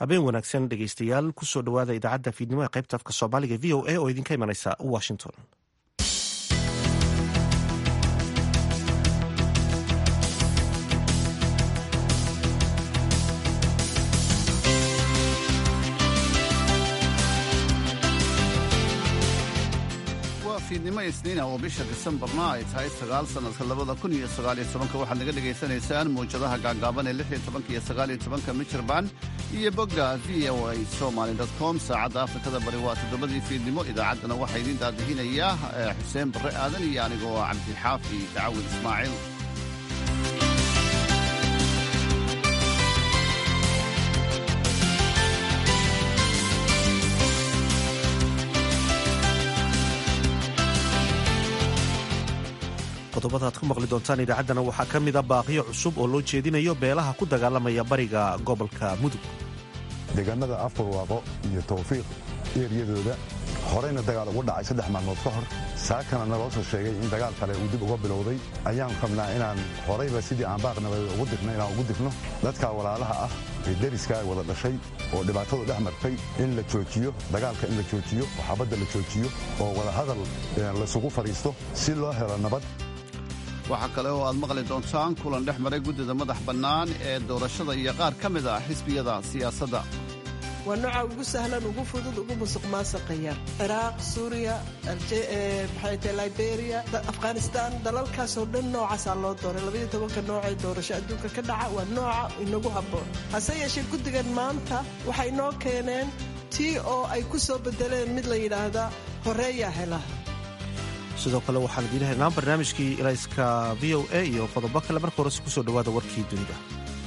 habeen wanaagsan dhegeystayaal kusoo dhowaada idaacadda fiidnimo ee qaybta afka soomaaliga v o a oo idinka imanaysa washington waa fiidnimo isniina oo bisha disembarna ay tahay sagaal sannadka labada kun iyo sagaaliyo tobanka waxaad naga dhagaysanaysaan mawjadaha gaagaaban ee lix iyo tobanka iyo sagaaliyo tobanka michirband iyo bogga v o a somaly com saacadda afrikada bari waa toddobadii fiidnimo idaacaddana waxaa idiin daadihinayaa xuseen barre aadan iyo anigoo cabdixaafi dacawil ismaaciil qodobada aad ku maqli doontaan idaacaddana waxaa ka mida baaqiyo cusub oo loo jeedinayo beelaha ku dagaalamaya bariga gobolka mudug deegaanada afurwaaqo iyo tawfiiq eeryadooda horeyna dagaal ugu dhacay saddex maalmood ka hor saakana naloo soo sheegay in dagaal kale uu dib uga bilowday ayaan rabnaa inaan horayba sidii aan baaqnabada ugu dirno inaan ugu dirno dadka walaalaha ah ee deriskaa wada dhashay oo dhibaatadu dhex martay in la joojiyo dagaalka in la joojiyo oo xabadda la joojiyo oo wadahadal laysugu fadhiisto si loo helo nabad waxaa kale oo aad maqli doontaan kulan dhex maray guddida madax bannaan ee doorashada iyo qaar ka mid ah xisbiyada siyaasadda waa nooca ugu sahlan ugu fudud ugu musuq maasaqaya ciraaq suuriya maxayta liberia afghanistan dalalkaasoo dhan noocaasaa loo dooray labaiyo tobanka noocee doorasho adduunka ka dhaca waa nooca inagu habboon hase yeeshee guddigan maanta waxay noo keeneen tii oo ay ku soo bedeleen mid la yidhaahdaa horeeyaa hela sidoo kale waxaan idiin haynaa barnaamijkii ilayska v o a iyo qodobo kale marka horese kusoo dhowaada warkii dunida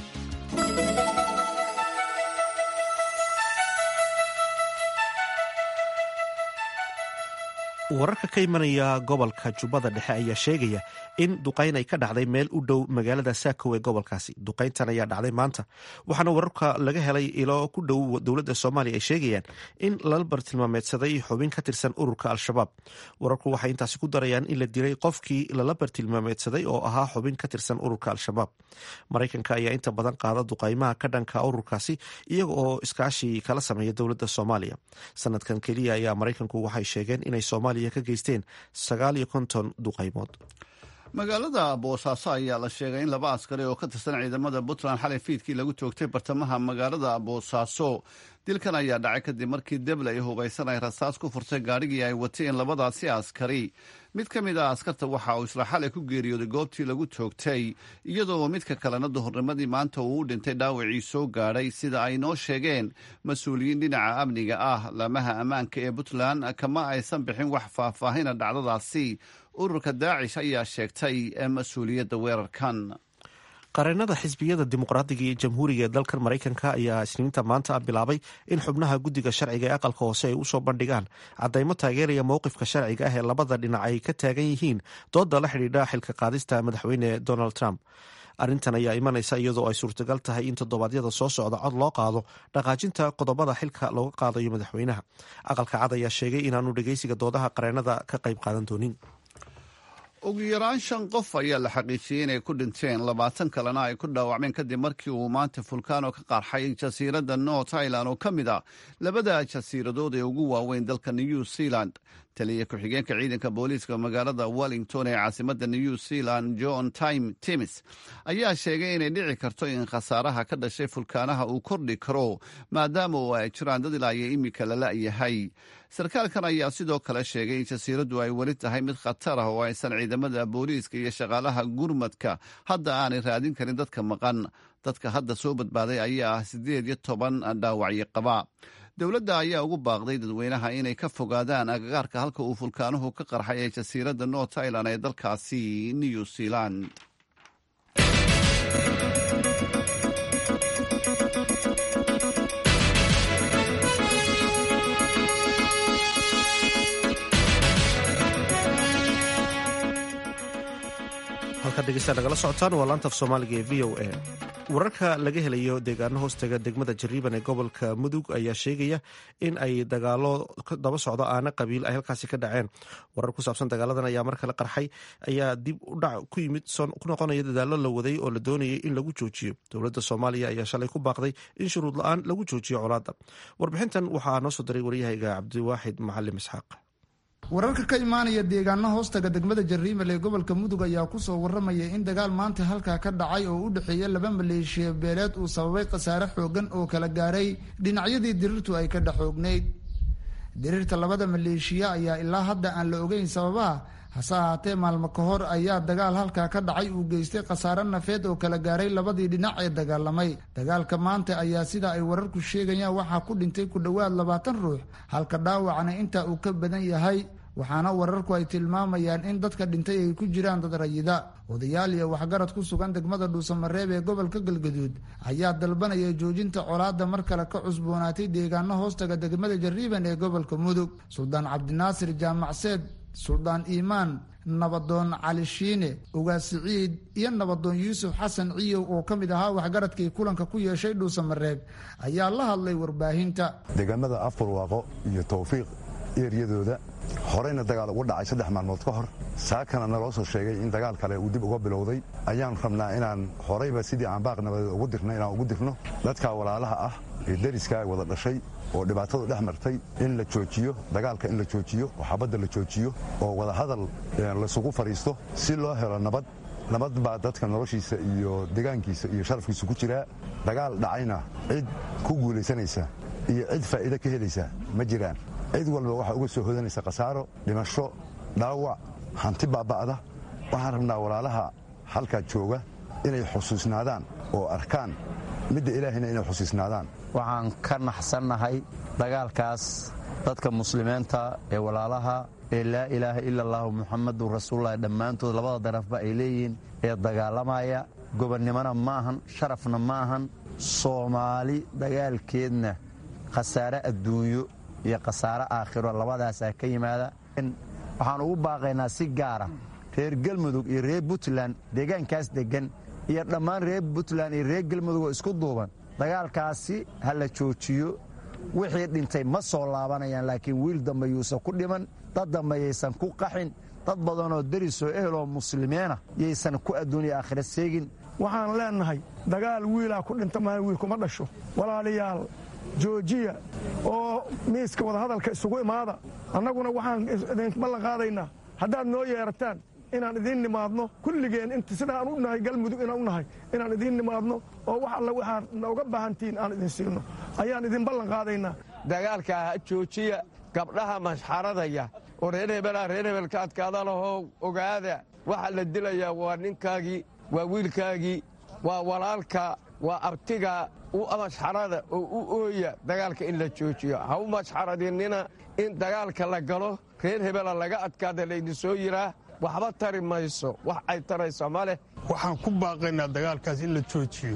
wararka ka imanaya gobolka jubbada dhexe ayaa sheegaya in duqayn ay ka dhacday meel u dhow magaalada saakow ee gobolkaasi duqayntan ayaa dhacday maanta waxaana wararka laga helay ilo ku dhow dowladda soomaaliya ay sheegayaan in lala bartilmaameedsaday xubin ka tirsan ururka al-shabaab wararku waxay intaasi ku darayaan in la dilay qofkii lala bartilmaameedsaday oo ahaa xubin ka tirsan ururka al-shabaab maraykanka ayaa inta badan qaada duqaymaha ka dhanka ururkaasi iyaga oo iskaashi kala sameeya dowladda soomaaliya sanadkan keliya ayaa maraykanku waxay sheegeen inay soomaaliya ka geysteen sagaal iyo konton duqaymood magaalada boosaaso ayaa la sheegay in laba askari oo ka tirsan ciidamada puntland xalay fiidkii lagu toogtay bartamaha magaalada boosaaso dilkan ayaa dhacay kadib markii deble ay hubaysan ay rasaas ku furtay gaadhigii ay wateen labadaasi askari mid ka mid ah askarta waxa uu isla xalay ku geeriyooday goobtii lagu toogtay iyadoo midka kalena duhurnimadii maanta uu u dhintay dhaawacii soo gaadhay sida ay noo sheegeen mas-uuliyiin dhinaca amniga ah laamaha ammaanka ee puntland kama aysan bixin wax faahfaahina dhacdadaasi ururka daacish ayaa sheegtay mas-uuliyadda weerarkan qareenada xisbiyada dimuqraadiga iyo jamhuuriga ee dalkan maraykanka ayaa isniinta maanta bilaabay in xubnaha guddiga sharciga ee aqalka hoose ay usoo bandhigaan caddaymo taageeraya mowqifka sharciga ah ee labada dhinac ay ka taagan yihiin dooda la xidhiidha xilka qaadista madaxweyne donald trump arrintan ayaa imanaysa iyadoo ay suurtagal tahay in toddobaadyada soo socda cod loo qaado dhaqaajinta qodobada xilka looga qaadayo madaxweynaha aqalka cad ayaa sheegay inaanu dhegeysiga doodaha qareenada ka qayb qaadan doonin ugu yaraan shan qof ayaa la xaqiijiyey inay ku dhinteen labaatan kalena ay ku dhaawacmeen kadib markii uu maanta fulkaano ka qarxay jasiiradda north ireland oo ka mid ah labada jasiiradood ee ugu waaweyn dalka new zealand taliya ku-xigeenka ciidanka booliiska magaalada wellington ee caasimadda new zealand john time timis ayaa sheegay inay dhici karto in khasaaraha ka dhashay fulkaanaha uu kordhi karo maadaama oo ay jiraan dad ilaa iyo imika la la'yahay sarkaalkan ayaa sidoo kale sheegay in jasiiraddu ay weli tahay mid khatar ah oo aysan ciidamada booliiska iyo shaqaalaha gurmadka hadda aanay raadin karin dadka maqan dadka hadda soo badbaaday ayaa ah siddeed iyo toban dhaawacyo qaba dowladda ayaa ugu baaqday dadweynaha inay ka fogaadaan agagaarka halka uu fulkaanuhu ka qarxay ee jasiiradda north ireland ee dalkaasi new zealand halkaad dhegeystaad nagala socotaan waa laantaf soomaaliga ee v o a wararka laga helayo deegaano hoostaga degmada jariiban ee gobolka mudug ayaa sheegaya in ay dagaalo daba socdo aana qabiil ay halkaasi ka dhaceen warar ku saabsan dagaaladan ayaa mar kale qarxay ayaa dib u dhac ku yimid ku noqonaya dadaalo la waday oo la doonayay in lagu joojiyo dowladda soomaaliya ayaa shalay ku baaqday in shuruud la-aan lagu joojiyo colaadda warbixintan waxaa noo soo diray waryahayga cabdiwaaxid macalim isxaaq wararka ka imaanaya deegaano hoostaga degmada jariimal ee gobolka mudug ayaa kusoo waramaya in dagaal maanta halkaa ka dhacay oo u dhexeeya laba maleeshiya beeleed uu sababay khasaare xoogan oo kala gaaray dhinacyadii diriirtu ay ka dhexoognayd diriirta labada maleeshiya ayaa ilaa hadda aan la ogeyn sababaha hase ahaatee maalmo ka hor ayaa dagaal halkaa ka dhacay uu geystay khasaare nafeed oo kala gaaray labadii dhinac ee dagaalamay dagaalka maanta ayaa sida ay wararku sheegayaan waxaa ku dhintay ku dhowaad labaatan ruux halka dhaawacna intaa uu ka badan yahay waxaana wararku ay tilmaamayaan in dadka dhintay ay ku jiraan dad rayida odayaal iyo waxgarad ku sugan degmada dhuusamareeb ee gobolka galgaduud ayaa dalbanaya joojinta colaadda mar kale ka cusboonaatay deegaano hoostaga degmada jariiban ee gobolka mudug suldaan cabdinaasir jaamacseed suldaan iimaan nabadoon cali shiine ugaas siciid iyo nabadoon yuusuf xasan ciyow oo ka mid ahaa waxgaradkii kulanka ku yeeshay dhuusamareeb ayaa la hadlay warbaahinta deegaamada afurwaaqo iyo towfiiq eeryadooda horeyna dagaal ugu dhacay saddex maalmood ka hor saakana naloo soo sheegay in dagaal kale uu dib uga bilowday ayaan rabnaa inaan horeyba sidii aan baaq nabadeed ugu dirna inaan ugu dirno dadka walaalaha ah ee deriskaa wada dhashay oo dhibaatadu dhex martay in la joojiyo dagaalka in la joojiyo oo xabadda la joojiyo oo wadahadal laysugu fadhiisto si loo helo nabad nabad baa dadka noloshiisa iyo degaankiisa iyo sharafkiisa ku jiraa dagaal dhacayna cid ku guulaysanaysa iyo cid faa'iido ka helaysa ma jiraan cid walba waxaa uga soo hodanaysa khasaaro dhimasho dhaawac hanti baaba'da waxaan rabnaa walaalaha halkaa jooga inay xusuusnaadaan oo arkaan midda ilaahayna inay xusuusnaadaan waxaan ka naxsannahay dagaalkaas dadka muslimiinta ee walaalaha ee laa ilaaha ila allaahu muxamadun rasuululahi dhammaantood labada darafba ay leeyihiin ee dagaalamaya gobonnimona ma ahan sharafna ma ahan soomaali dagaalkeedna khasaare adduunyo iyo khasaare aakhiro labadaasaa ka yimaada waxaan ugu baaqaynaa si gaara reer galmudug iyo reer puntland deegaankaas deggan iyo dhammaan reer puntland iyo reer galmudug oo isku duuban dagaalkaasi ha la joojiyo wixii dhintay ma soo laabanayaan laakiin wiil dambe yuusan ku dhiman dad dambe yaysan ku qaxin dad badanoo derisoo eheloo muslimiina yaysan ku adduuniya aakhira seegin waxaan leennahay dagaal wiilaa ku dhinta maa wiil kuma dhasho walaalayaal joojiya oo miiska wadahadalka isugu imaada annaguna waxaan idin ballan qaadaynaa haddaad noo yeerataan inaan idiin nimaadno kulligeen int sida aan u nahay galmudug inaan u nahay inaan idiin nimaadno oo wax alla waxaad nooga baahantihiin aan idin siino ayaan idin ballan qaadaynaa dagaalkaa ha joojiya gabdhaha mashxaradaya oo reer hebelaa reer hebelka adkaada lahoo ogaada waxa la dilayaa waa ninkaagii waa wiilkaagii waa walaalka waa abtiga u mashxarada oo u ooya dagaalka in la joojiyo ha u mashxaradinina in dagaalka la galo reer hebela laga adkaada laydin soo yiraa waxba tari mayso wax ay tarayso ma leh waxaan ku baaqaynaa dagaalkaas in la joojiyo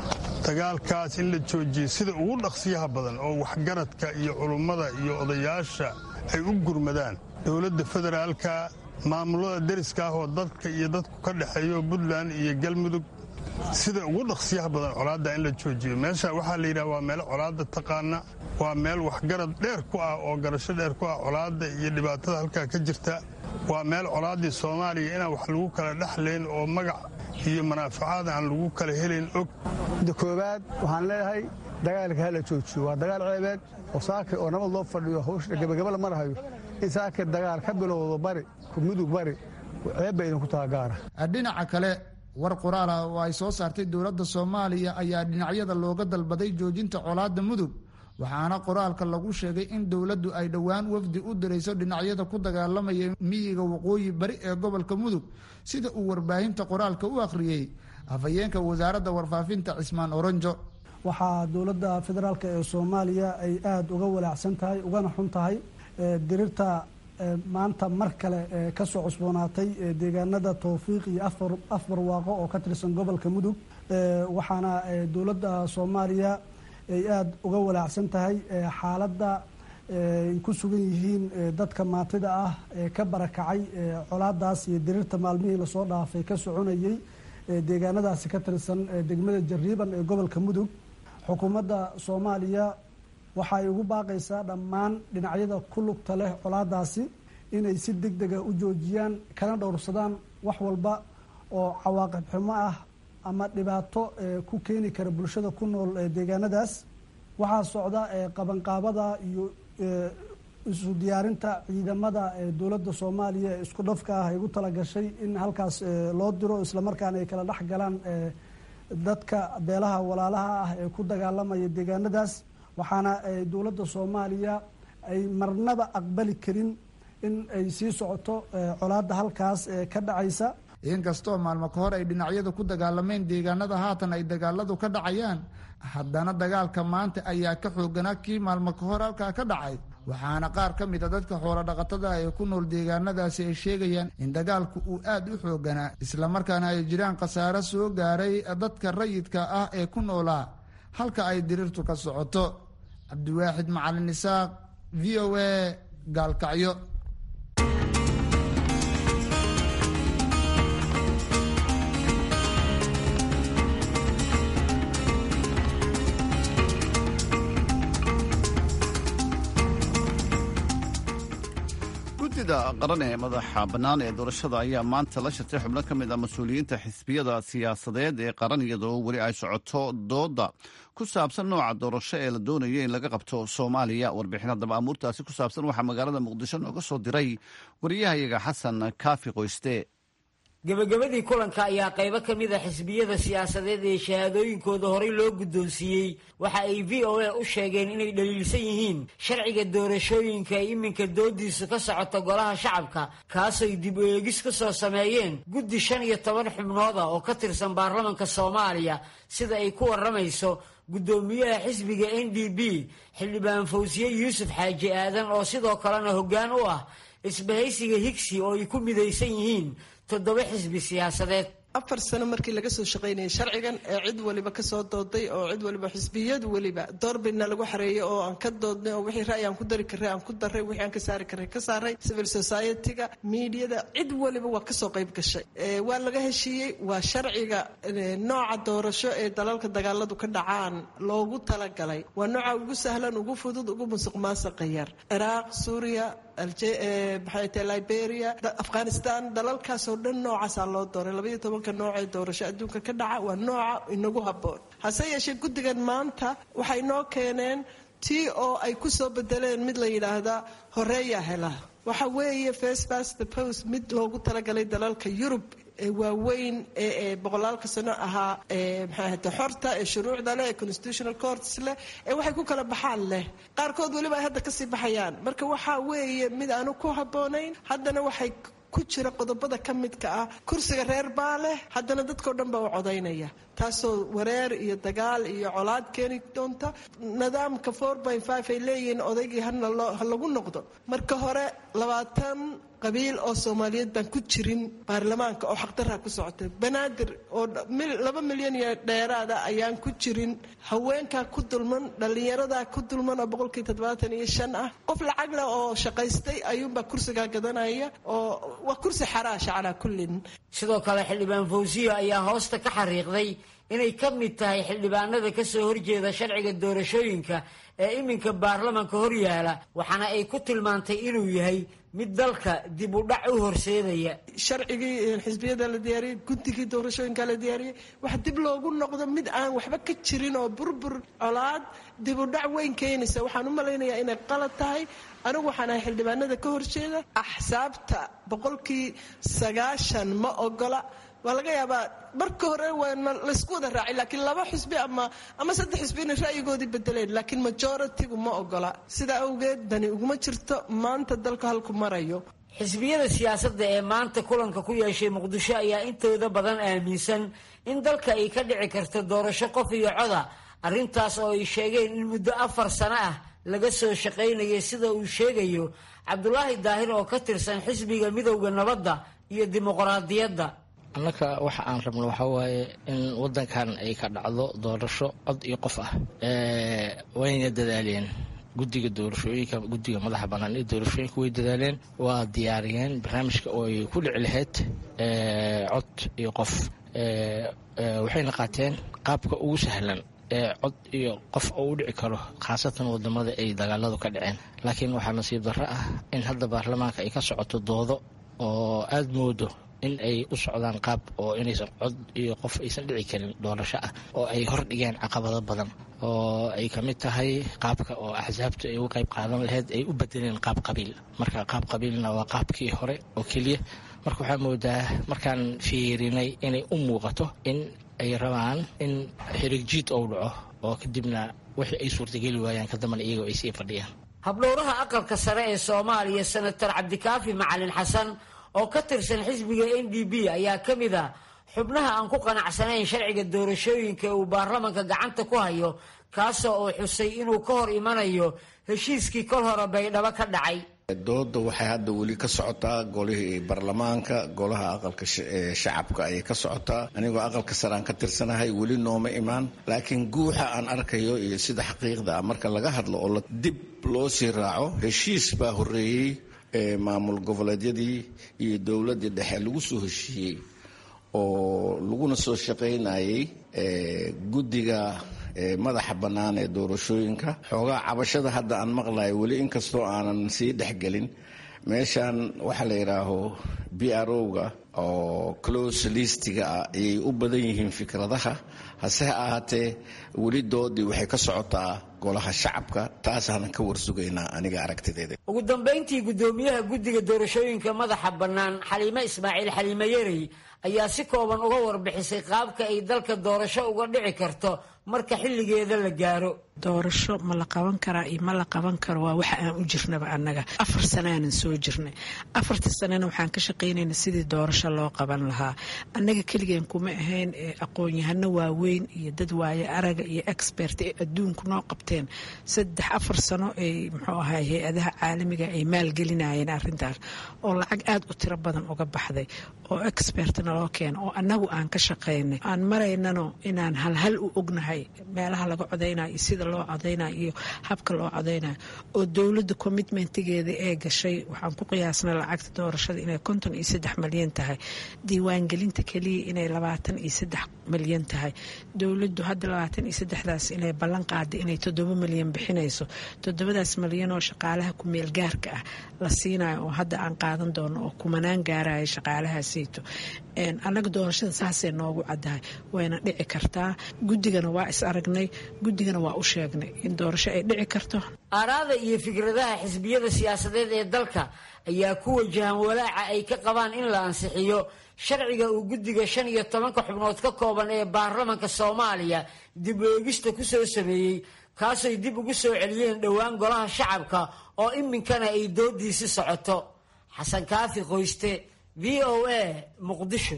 dagaalkaas in la joojiyo sida ugu dhaqsiyaha badan oo waxgaradka iyo culummada iyo odayaasha ay u gurmadaan dowladda federaalka maamulada deriska ah oo dadka iyo dadku ka dhexeeyo puntland iyo galmudug sida ugu dhaqsiyaha badan colaadda in la joojiyo meesha waxaa la yidhaha waa meel colaadda taqaana waa meel waxgarad dheer ku ah oo garasho dheer ku ah colaadda iyo dhibaatada halkaa ka jirta waa meel colaaddii soomaaliya inaan wax lagu kala dhexlayn oo magac iyo manaafacaad aan lagu kala helayn og da koowaad waxaan leeyahay dagaalka hala joojiyo waa dagaal ceebeed oo saakir oo nabad loo fadhiyo hawsha gebagaba la marahayo in saakir dagaal ka bilowdo bari mudug bari ceeb bay idinku taha gaara dhinaca kale war qoraal ah oo ay soo saartay dowladda soomaaliya ayaa dhinacyada looga dalbaday joojinta colaadda mudug waxaana qoraalka lagu sheegay in dowladdu ay dhowaan wafdi u dirayso dhinacyada ku dagaalamaya miyiga waqooyi bari ee gobolka mudug sida uu warbaahinta qoraalka u akhriyey afhayeenka wasaaradda warfaafinta cismaan oronjo waxaa dowladda federaalk ee soomaaliya ay aada uga walaacsan tahay ugana xun tahay dirirta maanta mar kale ka soo cusboonaatay deegaanada towfiiq iyo afar waaqo oo ka tirsan gobolka mudug waxaana dowladda soomaaliya ay aada uga walaacsan tahay xaaladda ay ku sugan yihiin dadka maantida ah ee ka barakacay colaadaas iyo dirirta maalmihii lasoo dhaafay ka soconayey deegaanadaasi ka tirsan degmada jariiban ee gobolka mudug xukuumadda soomaaliya waxay ugu baaqaysaa dhammaan dhinacyada ku lugta leh colaadaasi inay si deg dega u joojiyaan kana dhowrsadaan wax walba oo cawaaqib xumo ah ama dhibaato ku keeni kara bulshada ku nool deegaanadaas waxaa socda qabanqaabada iyo isu diyaarinta ciidamada dowladda soomaaliya ee isku dhafka ah ay ugu talagashay in halkaas loo diro islamarkaana ay kala dhex galaan dadka beelaha walaalaha ah ee ku dagaalamaya deegaanadaas waxaana dowladda soomaaliya ay marnaba aqbali karin in ay sii socoto colaadda halkaas ka dhacaysa inkastoo maalmo ka hor ay dhinacyadu ku dagaalameen deegaanada haatan ay dagaaladu ka dhacayaan haddana dagaalka maanta ayaa ka xooganaa kii maalmo ka hor halkaa ka dhacay waxaana qaar ka mid a dadka xoolo dhaqatada ee ku nool deegaanadaasi ay sheegayaan in dagaalku uu aad u xooganaa islamarkaana ay jiraan khasaaro soo gaaray dadka rayidka ah ee ku noolaa halka ay diriirtu ka socoto cabdiwaaxid macalin isaaq v o a gaalkacyo guddida qaran ee madaxa bannaan ee doorashada ayaa maanta la shirtay xubno ka mid ah mas-uuliyiinta xisbiyada siyaasadeed ee qaran iyadoo weli ay socoto dooda ku saabsan nooca doorasho ee la doonaya in laga qabto soomaaliya warbixin haddaba amuurtaasi ku saabsan waxaa magaalada muqdisho nooga soo diray wariyahayaga xasan kaafi qoyste gebagabadii kulanka ayaa qaybo ka mid a xisbiyada siyaasadeed ee shahaadooyinkooda horey loo guddoonsiiyey waxa ay v o a u sheegeen inay dhaliilsan yihiin sharciga doorashooyinka ay iminka doodiisu ka socoto golaha shacabka kaasay dib u eegis ka soo sameeyeen guddi shan iyo toban xubnooda oo ka tirsan baarlamanka soomaaliya sida ay ku warramayso guddoomiyaha xisbiga n d b xildhibaan fawsiye yuusuf xaaji aadan oo sidoo kalena hoggaan u ah isbahaysiga higsi oo ay ku midaysan yihiin toddoba xisbi siyaasadeed afar sano markii laga soo shaqaynayay sharcigan ee cid waliba kasoo dooday oo cid waliba xisbiyadu weliba doorbidna lagu xareeyay oo aan ka doodnay oo wixii ra'yi aan ku dari karray aan ku daray wixii aan ka saari karray ka saaray civil society-ga miidiyada cid waliba waa kasoo qayb gashay waa laga heshiiyey waa sharciga nooca doorasho ee dalalka dagaaladu ka dhacaan loogu talagalay waa nooca ugu sahlan ugu fudud ugu musuq maasuqa yar ciraaq suuriya maxay tahay liberia afghanistan dalalkaasoo dhan noocaasaa loo dooray labaiyo tobanka nooc ee doorasho adduunka ka dhaca waa nooca inagu habboon hase yeeshee guddigan maanta waxay noo keeneen tii oo ay ku soo bedeleen mid la yidhaahdaa horeeyaa hela waxa weeye first past the post mid loogu talagalay dalalka yurub ee waaweyn ee boqolaalka sano ahaa maxay ahate xorta ee shuruucda leh ee constitutional courts leh ee waxay ku kala baxaan leh qaarkood weliba ay hadda kasii baxayaan marka waxaa weeye mid aanu ku habboonayn haddana waxay ku jira qodobada ka midka ah kursiga reer baa leh haddana dadkao dhan baa u codaynaya taasoo wareer iyo dagaal iyo colaad keeni doonta nidaamka ay leeyihiin odaygii ha lagu noqdo marka hore labaatan qabiil oo soomaaliyeed baan ku jirin baarlamaanka oo xaqdaraa ku socotay banaadir oo laba milyan iyo dheeraada ayaan ku jirin haweenkaa ku dulman dhallinyaradaa ku dulman oo boqolkii toddobaatan iyo shan ah qof lacag leh oo shaqaystay ayuunbaa kursigaa gadanaya oo waa kursi xaraasha calaa kullin sidoo kale xildhibaan fawsiya ayaa hoosta ka xariiqday inay ka mid tahay xildhibaanada ka soo horjeeda sharciga doorashooyinka ee iminka baarlamanka hor yaala waxaana ay ku tilmaantay inuu yahay mid dalka dib u dhac u horseedaya sharcigii xisbiyada la diyaariyey guddigii doorashooyinka la diyaariyey wax dib loogu noqdo mid aan waxba ka jirin oo burbur colaad dib u dhac weyn keenaysa waxaan u malaynayaa inay qalad tahay anigu waxaan ahay xildhibaanada ka horjeeda axsaabta boqolkii sagaashan ma ogola waa laga yaabaa marka hore waana laysku wada raacay laakiin laba xusbi ama ama saddex xusbi inay ra'yigoodii bedeleen laakiin majoritigu ma ogola sidaa awgeed dani uguma jirto maanta dalka halku marayo xisbiyada siyaasadda ee maanta kulanka ku yeeshay muqdisho ayaa intooda badan aaminsan in dalka ay ka dhici karto doorasho qof iyo coda arrintaas oo ay sheegeen in muddo afar sano ah laga soo shaqaynayay sida uu sheegayo cabdulaahi daahir oo ka tirsan xisbiga midowda nabadda iyo dimuqraadiyadda annaka waxa aan rabno waxaa waaye in wadankan ay ka dhacdo doorasho cod iyo qof ah wayna dadaaleen guddiga doorashooyinka guddiga madaxa bannaan ee doorashooyinka way dadaaleen waa diyaariyeen barnaamijka oo ay ku dhici lahayd cod iyo qof waxayna qaateen qaabka ugu sahlan ee cod iyo qof oo u dhici karo khaasatan wadamada ay dagaaladu ka dhaceen laakiin waxaa nasiib darro ah in hadda baarlamaanka ay ka socoto doodo oo aada moodo in ay u socdaan qaab oo inaysan cod iyo qof aysan dhici karin doorasho ah oo ay hordhigeen caqabado badan oo ay ka mid tahay qaabka oo axsaabtu ay uga qayb qaadan laheyd ay u bedeleen qaab qabiil marka qaab qabiilna waa qaabkii hore oo keliya marka waxaa moodaa markaan fiirinay inay u muuqato in ay rabaan in xirigjiid ou dhaco oo kadibna wixii ay suurtageli waayaan kadambana iyagoo ay sii fadhiyaan habdhowraha aqalka sare ee soomaaliya senator cabdikaafi macalin xasan oo ka tirsan xisbiga n d b ayaa ka mid a xubnaha aan ku qanacsanayn sharciga doorashooyinka uu baarlamanka gacanta ku hayo kaasoo uu xusay inuu ka hor imanayo heshiiskii kol hore baydhabo ka dhacay dooda waxay hadda weli ka socotaa golihii baarlamaanka golaha aqalka shacabka ayay ka socotaa anigoo aqalka sare aan ka tirsanahay weli nooma imaan laakiin guuxa aan arkayo iyo sida xaqiiqda ah marka laga hadlo oo dib loo sii raaco heshiis baa horeeyey maamul goboleedyadii iyo dowladdii dhexe lagu soo heshiiyey oo laguna soo shaqaynayay guddiga madaxa bannaan ee doorashooyinka xoogaa cabashada hadda aan maqlayo weli inkastoo aanan sii dhexgelin meeshan waxaa la yidhaaho b r o-ga oo close listiga ah ayay u badan yihiin fikradaha hase ha ahaatee weli doodii waxay ka socotaa golaha shacabka taasaanan ka warsugaynaa aniga aragtideeda ugu dambayntii guddoomiyaha guddiga doorashooyinka madaxa bannaan xaliime ismaaciil xaliime yarey ayaa si kooban uga warbixisay qaabka ay dalka doorasho uga dhici karto marka xilligeeda la gaaro doorasho ma la qaban karaa iyo ma la qaban karo waa waxa aan u jirnaba annaga afar sanaanan soo jirnay afarta sanana waxaan ka shaqaynayna sidii doorasho loo qaban lahaa annaga keligeen kuma ahayn aqoon-yahano waaweyn iyo dad waaye araga iyo expert ee adduunku noo qabteen saddex afar sano ay muxuu ahay hay-adaha caalamiga ay maalgelinayeen arrintaas oo lacag aada u tiro badan uga baxday oo expert naloo keena oo annagu aan ka shaqaynay aan maraynano inaan halhal u ognahay meelaha laga codaynayo iyo sida loo codaynayo iyo habka loo codaynayo oo dowladda commitmentigeeda ee gashay waxaan ku qiyaasnay lacagta doorashada inay konton iyo saddex malyan tahay diiwaangelinta keliya inay labaatan iyo saddex malyan tahay dowladdu hadda labaatan iyo saddexdaas inay ballan qaaday inay toddoba malyan bixinayso toddobadaas malyan oo shaqaalaha ku-meel gaarka ah la siinayo oo hadda aan qaadan doono oo kumanaan gaaraya shaqaalahaaseyto annaga doorashada saasay noogu caddahay wayna dhici kartaa guddigana waa is aragnay guddigana waa u sheegnay in doorasho ay dhici karto aaraada iyo fikradaha xisbiyada siyaasadeed ee dalka ayaa ku wajahan walaaca ay ka qabaan in la ansixiyo sharciga uu guddiga shan iyo tobanka xubnood ka kooban ee baarlamanka soomaaliya dib oegista ku soo sameeyey kaasay dib ugu soo celiyeen dhowaan golaha shacabka oo iminkana ay doodiisi socoto xasan kaafi qoyste v o a muqdisho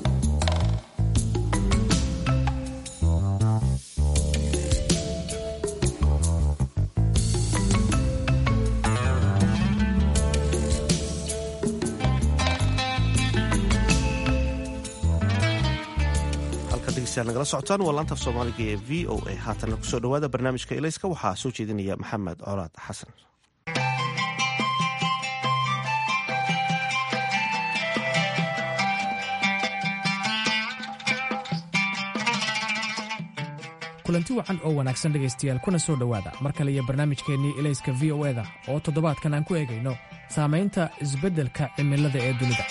nagala socotaan waa laanta af soomaaliga ee v o a haatanna kusoo dhowaada barnaamijka elayska waxaa soo jeedinaya maxamed colaad xasan kulanti wacan oo wanaagsan dhegaystayaal kuna soo dhowaada mar kale iyo barnaamijkeennii elayska v o eda oo toddobaadkan aan ku eegayno saamaynta isbeddelka cimilada ee dunida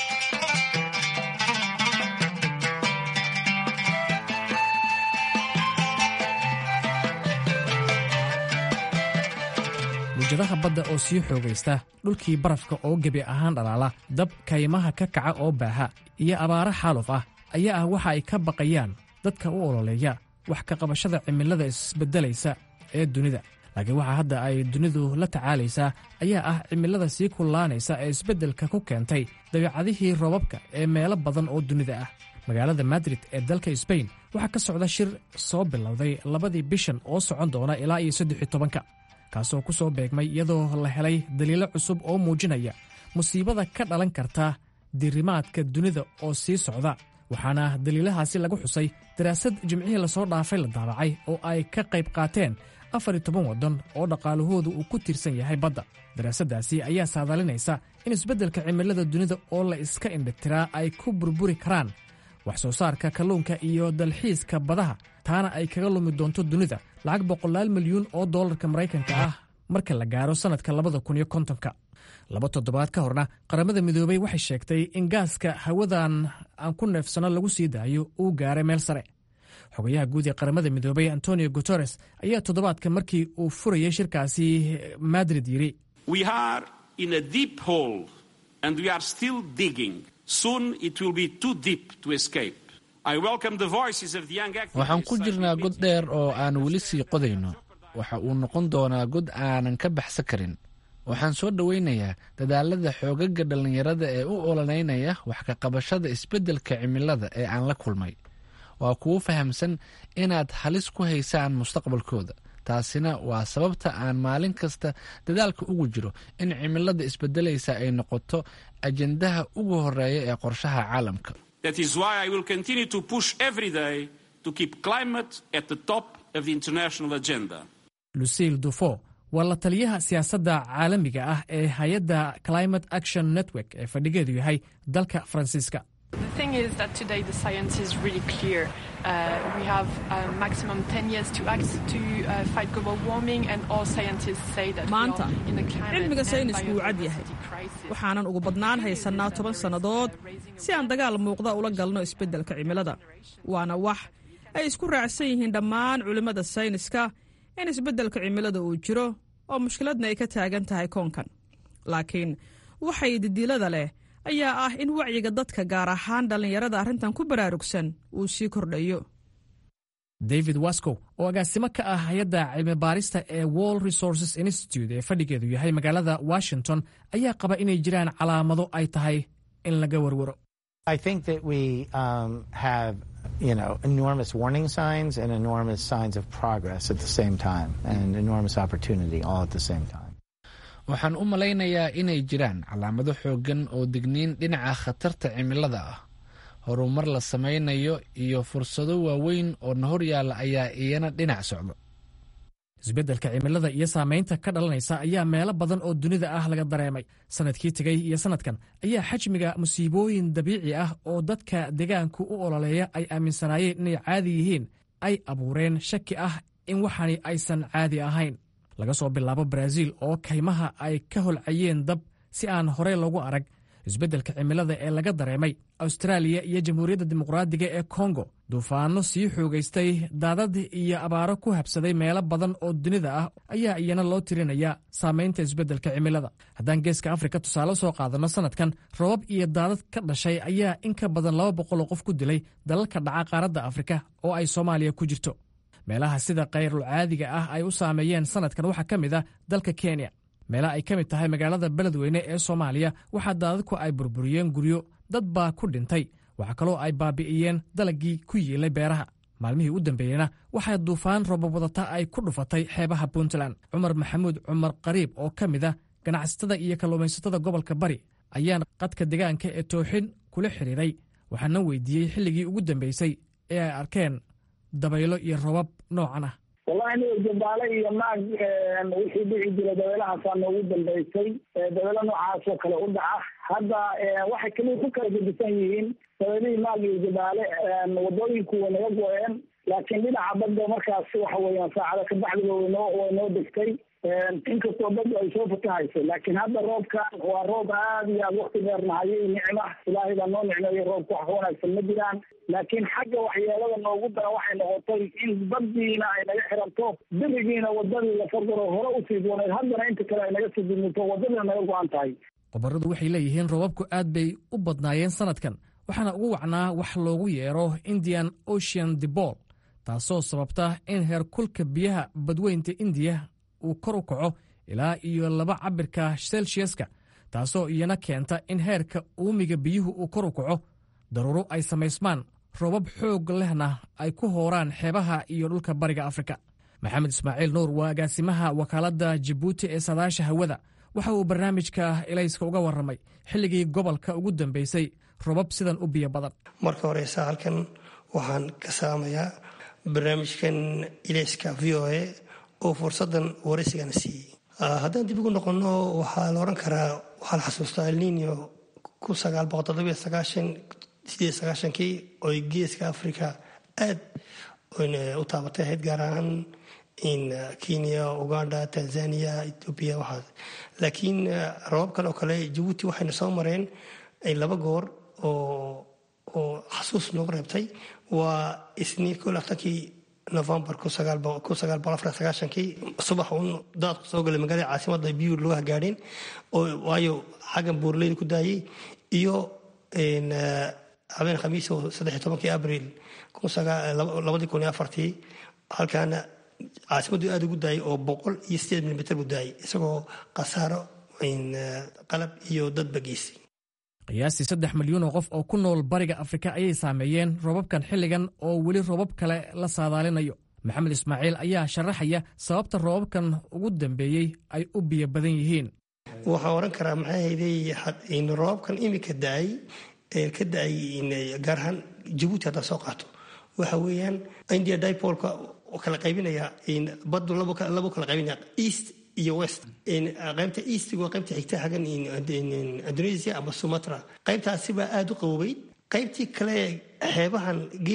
mujadaha badda oo sii xoogaysta dhulkii barafka oo gebi ahaan dhalaala dab kaymaha ka kaca oo baaha iyo abaaro xaaluf ah ayaa ah waxa ay ka baqayaan dadka u ololeeya wax ka qabashada cimilada isbeddelaysa ee dunida laakiin waxa hadda ay dunidu la tacaalaysaa ayaa ah cimilada sii kullaanaysa ee isbeddelka ku keentay dabeecadihii roobabka ee meelo badan oo dunida ah magaalada madrid ee dalka sbain waxaa ka socda shir soo bilowday labadii bishan oo socon doona ilaa iyo saddex iyo tobanka kaasoo ku soo beegmay iyadoo la helay daliilo cusub oo muujinaya musiibada ka dhalan karta diirimaadka dunida oo sii socda waxaana daliilahaasi lagu xusay daraasad jimcihii lasoo dhaafay la daabacay oo ay ka qayb qaateen afar iyo toban waddan oo dhaqaalahoodu uu ku tiirsan yahay badda daraasaddaasi ayaa saadalinaysa in isbeddelka cimilada dunida oo la iska indhitiraa ay ku burburi karaan wax soo saarka kalluunka iyo dalxiiska badaha taana ay kaga lumi doonto dunida lacag boqolaal milyuun oo dollarka maraykanka ah marka la gaaro sannadka labada kun iyo kontonka laba toddobaad ka horna qaramada midoobey waxay sheegtay in gaaska hawadan aan ku neefsano lagu sii daayo uu gaaray meel sare xogayaha guud ee qaramada midoobey antonio guteres ayaa toddobaadka markii uu furayay shirkaasi madrid yidhi waxaan ku jirnaa god dheer oo aan weli sii qodayno waxa uu noqon doonaa god aanan ka baxsan karin waxaan soo dhowaynayaa dadaalada xoogaga dhallinyarada ee u ololeynaya wax ka qabashada isbeddelka cimilada ee aan la kulmay waa kuwo fahamsan inaad halis ku haysaan mustaqbalkooda taasina waa sababta aan maalin kasta dadaalka ugu jiro in cimilada isbedelaysa ay noqoto ajendaha ugu horeeya ee qorshaha caalamka lucille dufo waa la taliyaha siyaasadda caalamiga ah ee hay-adda climate action network ee fadhigeedu yahay dalka faransiiska maanta cilmiga saynisku wuu cad yahay waxaanan ugu badnaan haysannaa toban sannadood si aan dagaal muuqda ula galno isbeddelka cimilada waana wax ay isku raacsan yihiin dhammaan culimmada sayniska in isbeddelka cimilada uu jiro oo mushkiladna ay ka taagan tahay koonkan laakiin waxay didiilada leh ayaa ah in wacyiga dadka gaar ahaan dhallinyarada arrintan ku baraarugsan uu sii kordhayo david wascow oo agaasimo ka ah hay-adda cilmi baarista ee world resources institute ee fadhigeedu yahay magaalada washington ayaa qaba inay jiraan calaamado ay tahay in laga warwaro you know, enormous warning signs and enormous signs of progress at the same time and enormous opportunity all at the same time. waxaan u malaynayaa inay jiraan calaamado xooggan oo digniin dhinaca khatarta cimilada ah horumar la samaynayo iyo fursado waaweyn oo na hor yaalla ayaa iyana dhinac socda isbeddelka cimilada iyo saamaynta ka dhalanaysa ayaa meelo badan oo dunida ah laga dareemay sannadkii tegey iyo sannadkan ayaa xajmiga musiibooyin dabiici ah oo dadka deegaanku u ololeeya ay aaminsanaayeen inay caadi yihiin ay abuureen shaki ah in waxani aysan caadi ahayn laga soo bilaabo baraaziil oo kaymaha ay ka holcayeen dab si aan horey loogu arag isbeddelka cimilada ee laga dareemay austraaliya iyo jamhuuriyadda dimuqraadiga ee kongo duufaanno sii xoogaystay daadad iyo abaaro ku habsaday meelo badan oo dunida ah ayaa iyana loo tirinayaa saamaynta isbeddelka cimilada haddaan geeska afrika tusaale soo qaadanno sannadkan robab iyo daadad ka dhashay ayaa in ka badan laba boqol oo qof ku dilay dalalka dhaca qaaradda afrika oo ay soomaaliya ku jirto meelaha sida kayrul caadiga ah ay u saameeyeen sannadkan waxaa ka mid ah dalka kenya meelaha ay ka mid tahay magaalada beledweyne ee soomaaliya waxaa daadadku ay burburiyeen guryo dad baa ku dhintay waxaa kaloo ay baabi'iyeen dalagii ku yiilay beeraha maalmihii u dambeeyeyna waxaa duufaan robab wadata ay ku dhufatay xeebaha puntland cumar maxamuud cumar qariib oo ka mid ah ganacsatada iyo kalluumaysatada gobolka bari ayaan qadka deegaanka ee tooxin kula xidhiiray waxaana weydiiyey xilligii ugu dambeysay ee ay arkeen dabaylo iyo robab noocan ah wallahi aniga jambaale iyo maag wixii dhici jira dabeelahaasaa noogu dambeysay dabeelo noocaas oo kale u dhaca hadda waxay kaliya ku kala gedisan yihiin dabeelihii maag iyo jambaale wadooyinku way naga go-een laakiin dhinaca badda markaas waxa weeyaan saacada kabacdiba waynoo way noo degtay inkastoo badda ay soo fatahayso laakiin hadda roobkan waa roob aad iyo aad wakti dheer nahayay nicma ilaahay baa noo nicmeeyo roobka wax ka wanaagsan ma jiraan laakiin xagga waxyeelada noogu daran waxay noqotay in baddiina ay naga xiranto birigiina wadadii la fardaro hore usii dooneed haddana inta kale ay naga sii dimito wadadiina naga go-an tahay qobarradu waxay leeyihiin roobabku aad bay u badnaayeen sannadkan waxaana ugu wacnaa wax loogu yeero indian ocean debol taasoo sababta in heerkulka biyaha badweynta indiya uu kor u kaco ilaa iyo laba cabirka selsiaska taasoo iyana keenta in heerka uumiga biyuhu uu kor u kaco daruuro ay samaysmaan roobab xoog lehna ay ku hooraan xeebaha iyo dhulka bariga afrika maxamed ismaaciil nuur waa agaasimaha wakaaladda jabuuti ee saadaasha hawada waxa uu barnaamijka ilayska uga warramay xilligii gobolka ugu dambeysay robab sidan u biyo badan marka horeysa halkan waxaan ka saamayaa barnaamijkan ilayska v o a oo fursadan waraysigana siiyey haddaan dib ugu noqonno waxaa la odhan karaa waxaa la xasuustaa alninio sideed sagaashankii oy geeska africa aad u taabatay ahayd gaar ahaan in kenya uganda tanzania ethoobia waxaas laakiin rabab kale oo kale jabuuti waxayna soo mareen laba goor oo oo xasuus noogu reebtay waa isniin koo laatankii novembar kii subax uun daadku soo galay magaalada caasimada biyu loo hagaadheen waayo xaggan buurleyda ku daayay iyo habeen khamiis oo saddex tobankii abril labadii kun iyo afartii halkaana caasimaddu aada ugu daayay oo boqol iyo sideed milimitr buu daayay isagoo khasaaro qalab iyo dadba geysay qiyaastii saddex milyuun oo qof oo ku nool bariga afrika ayay saameeyeen roobabkan xilligan oo weli roobab kale la saadaalinayo maxamed ismaaciil ayaa sharaxaya sababta roobabkan ugu dambeeyey ay u biyo badan yihiin waxaan oran karaa maxay hayday roobabkan imika daay ka daay gaar ahaan jabuuti haddaa soo qaato waxa weeyaan india dipolka kala qaybinaya badu labo kala qaybinaya east iyo west qaybta eastg waa qaybta xigta xaggan indonesia ama sumatra qaybtaasibaa aada u qaboobay qaybtii kale xeebahan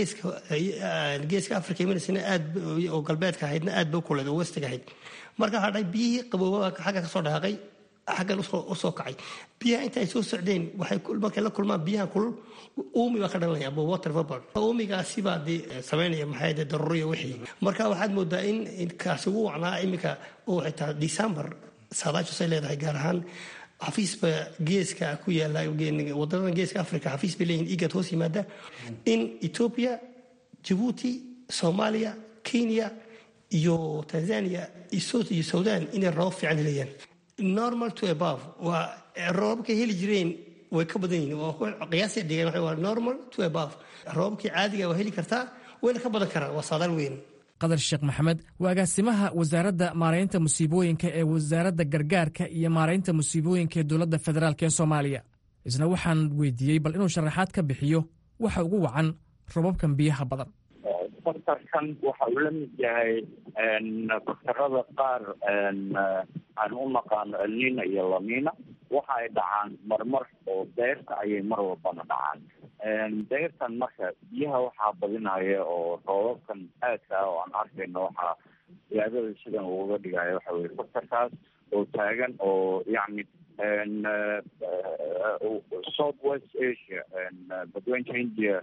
geeska africa imanaysan aad oo galbeedka ahaydna aad ba u kuleed oo westiga ahayd marka hadhay biyihii qabooba xagga kasoo dhaqaaqay xaggan usoo kacay biyaha inta ay soo socdeen waxay markay la kulmaan biyaha kulul uumi baa ka dhalanaya ama water vapor uumigaasibaa dee samaynaya maxay de daruuriya wixii marka waxaad moodaa in kaasi ugu wacnaa iminka oo xitaa december saadaashasay leedahay gaar ahaan xafiisba geeska ku yaala wadanadan geeska africa xafiis bay leeyihin igad hoos yimaada in ethiopia jabuuti soomaaliya kenya iyo tanzania iyo sudan inay roobab fiican helayaan normal to above waa roobabkay heli jireen way ka badan yihiin qiyaasay dhigeen waxa waa normal to above roobabkii caadiga waa heli kartaa wayna ka badan karaan waa saadaal weyn qadar sheekh maxamed waa agaasimaha wasaaradda maaraynta musiibooyinka ee wasaaradda gargaarka iyo maaraynta musiibooyinka ee dowladda federaalk ee soomaaliya isna waxaan weydiiyey bal inuu sharaxaad ka bixiyo waxa ugu wacan robabkan biyaha badan faktarkan waxa uu la mid yahay faktarada qaar aan u naqaano elnina iyo lamina waxa ay dhacaan marmar oo deyrta ayay mar walbana dhacaan deyrtan marka biyaha waxaa badinaya oo roobabkan aadka ah oo aan arkayno waxaa siyaadada sidan uga dhigaya waxa weye faktarkaas oo taagan oo yacni south west asia badweynta india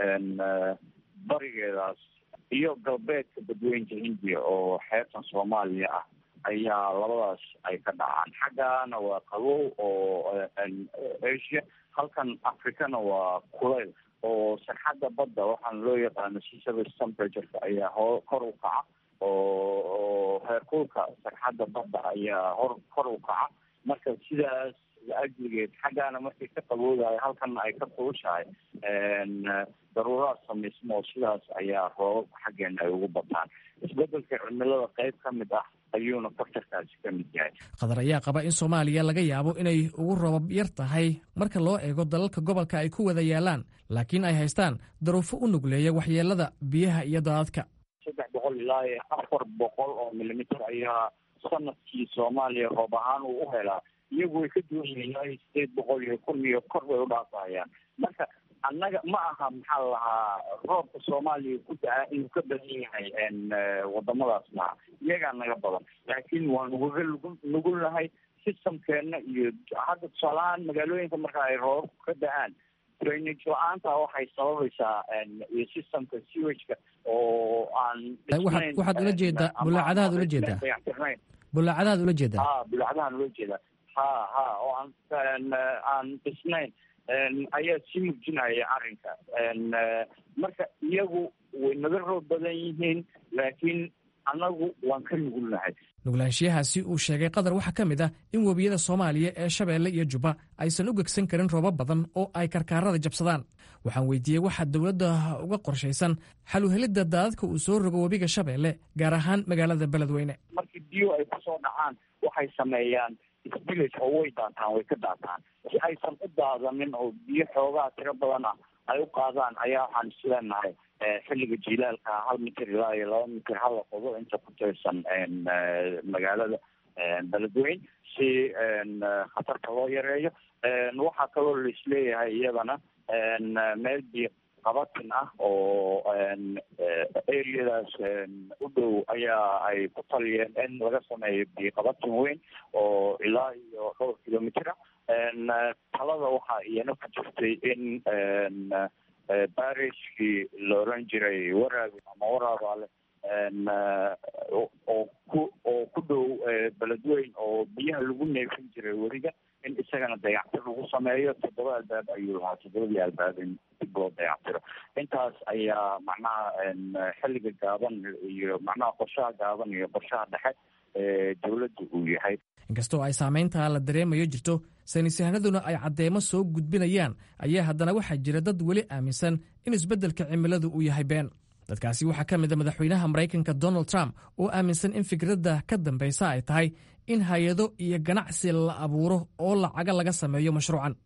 barigeedaas iyo galbeedka badweynta hindiya oo xeebtan soomaaliya ah ayaa labadaas ay ka dhacaan xaggana waa qabow oo asia halkan africana waa kuleyl oo sarxadda badda waxaana loo yaqaano sea service temperatureka ayaa ho kor u kaca oo heerkulka sarxadda badda ayaa hor kor u kaca marka sidaas ajligeed xaggaana markay ka qaboodayo halkana ay ka kulushahay daruuraad samaysmo oo sidaas ayaa roobabka xaggeena ay ugu bataan isbedelka cimilada qayb ka mid ah ayuuna faktarkaasi ka mid yahay qatar ayaa qaba in soomaaliya laga yaabo inay ugu roobab yar tahay marka loo eego dalalka gobolka ay ku wada yaalaan laakiin ay haystaan daruufo u nugleeya waxyeelada biyaha iyo daadadka saddex boqol ilaa iyo afar boqol oo milimitir ayaa sanadkii soomaaliya roob ahaan uu u helaa iyagu way ka duwan yihiin ilaa iyo sideed boqol iyo kun iyo kor bay u dhaafayaan marka annaga ma aha maxaa la lahaa roobka soomaaliya ku da-a inuu ka badan yahay wadamadaas maha iyagaa naga badan laakiin waa nugaga nugu nugulnahay systemkeena iyo hadda tusaalahaan magaalooyinka marka ay roobabku ka da-aan drainage la-aanta waxay sababaysaa iyo systemka sewageka oo aan waxaad ula jeedaa bulaacadahaad ula jeedaa bulaacadahaad ula jeedaa ha bulaacadahaan ula jeedaa ha ha oo aan aan dhisnayn ayaa sii murjinaya arrinka marka iyagu way naga roob badan yihiin laakiin annagu waan ka nugulnahay nuglaanshiyahaasi uu sheegay qatar waxaa ka mid ah in webiyada soomaaliya ee shabeelle iyo jubba aysan u gegsan karin roobab badan oo ay karkaarada jabsadaan waxaan weydiiyey waxaa dowladda uga qorshaysan xal uhelidda daadadka uu soo rogo webiga shabeelle gaar ahaan magaalada beledweyne markii biyo ay kusoo dhacaan waxay sameeyaan village oo way daataan way ka daataan si aysan u daadanin oo biyo xoogaa tiro badan ah ay u qaadaan ayaa waxaan isleenahay xilliga jilaalka hal mitir ilaa iyo laba mitir hala qodo inta ku tirsan magaalada beledweyn si khatarta loo yareeyo waxaa kaloo laisleeyahay iyadana meel biyo qabatin ah oo areadaas u dhow ayaa ay ku taliyeen in laga sameeyo biyo qabatin weyn oo ilaa iyo dhowr kilomitr ah talada waxaa iyana ku jirtay in barishkii la oran jiray waraabi ama waraabaale oo ku oo ku dhow beledweyn oo biyaha lagu neefin jiray weriga in isagana dayactir lagu sameeyo toddoba albaab ayuu lahaa toddobadii albaab in dib loo dayactiro intaas ayaa macnaha xilliga gaaban iyo macnaha qorshaha gaaban iyo qorshaha dhexe ee dowladda uu yahay inkastoo ay saamayntaa la dareemayo jirto saynisyahanaduna ay caddeemo soo gudbinayaan ayaa haddana waxaa jira dad weli aaminsan in isbeddelka cimiladu uu yahay been dadkaasi waxaa ka mid a madaxweynaha maraykanka donald trump oo aaminsan in fikradda ka dambaysa ay tahay in hay-ado iyo ganacsi la abuuro oo lacaga laga sameeyo mashruucan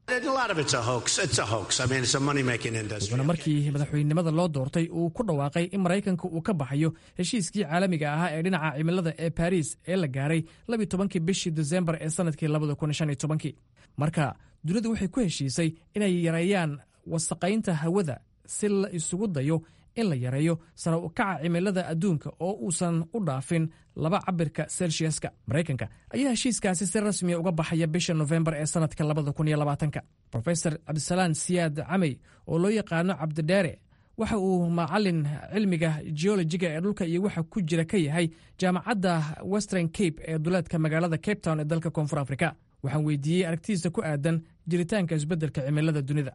wuxuuna markii madaxweynenimada loo doortay uu ku dhawaaqay in maraykanka uu ka baxayo heshiiskii caalamiga ahaa ee dhinaca cimilada ee baris ee la gaaray labiyi tobankii bishii desembar ee sannadkii labada kun shan iyo tobankii marka dunidu waxay ku heshiisay inay yareeyaan wasaqaynta hawada si la isugu dayo in la yareeyo sara u kaca cimilada adduunka oo uusan u dhaafin laba cabirka selsiaska maraykanka ayaa heshiiskaasi si rasmiya uga baxaya bisha nofembar ee sannadka labada kun iyo labaatanka rofesor cabdisalaan siyaad camey oo loo yaqaano cabdidheere waxa uu macalin cilmiga geologiga ee dhulka iyo waxa ku jira ka yahay jaamacadda western cape ee duleedka magaalada cape town ee dalka koonfur afrika waxaan weydiiyey aragtidiisa ku aadan jiritaanka isbeddelka cimilada dunida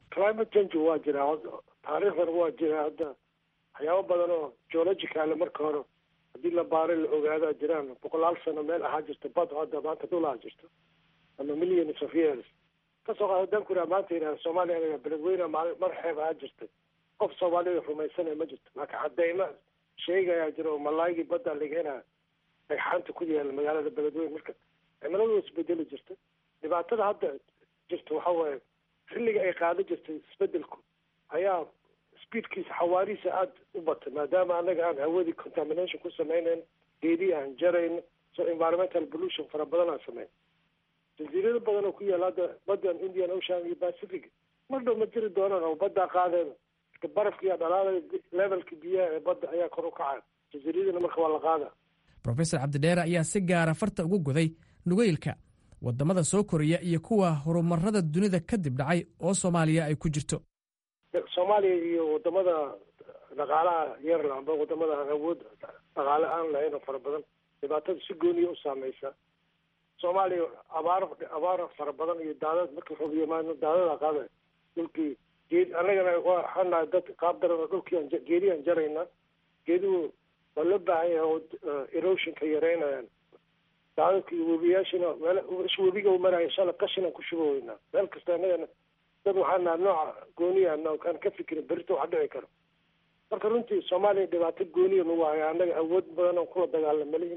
waxyaabo badan oo geologicale marka hore haddii la baaray la ogaadaa jiraan boqolaal sano meel ahaa jirta bad hadda maanta dhul ahaa jirto ama millions of years kasoo qaada dankura maanta yidhahda soomaaliya anaga beledweyne maali mar xeeb ahaa jirtay qof soomaalida rumaysanaya ma jirto laakiin cadeyma sheegayaa jira oo malaaygii badda laga helaa dhagxaanta ku yaala magaalada beledweyne marka cimiladu isbedeli jirta dhibaatada hadda jirta waxa waaye xilliga ay qaada jirtay isbedelku ayaa speedkiisa xawaarihiisa aada u batay maadaama anaga aan hawadii contamination ku sameynayn geedii aan jarayn so environmental pollution fara badan aan sameyn jasiirado badan oo ku yaala hadda badan indian ocean iyo pacific mar dhow ma jiri doonaan oo baddaa qaadeen marka barafkiiyaa dhalaalaya levelka biyaha ee badda ayaa kor u kacaya jasiiradina marka waa la qaada rofesor cabdidheere ayaa si gaara farta ugu goday nugeylka waddamada soo koraya iyo kuwa horumarada dunida kadib dhacay oo soomaaliya ay ku jirto soomaaliya iyo wadamada dhaqaalaha yarla amba wadamada aan awood dhaqaale aan lahayn oo fara badan dhibaatada si gooniya u saameysa soomaaliya abaar abaar fara badan iyo daadad markii roob yimaano daadada qaada dhulkii geed annagana waxaan nahay dad qaab daran oo dhulkii aan geedii aan jarayna geeduhu waa loo baahan yahay oo erosionka yareynayaan daadadka iyo webiyaashina meel webiga u maraya shala qashin aan ku shubaweynaa meel kasta annagana dad waxaan naha nooca gooniya aan ka fikirin berito wax dhici karo marka runtii soomaaliya dhibaato gooniya nagu haya annaga awood badan oo kula dagaalama lihin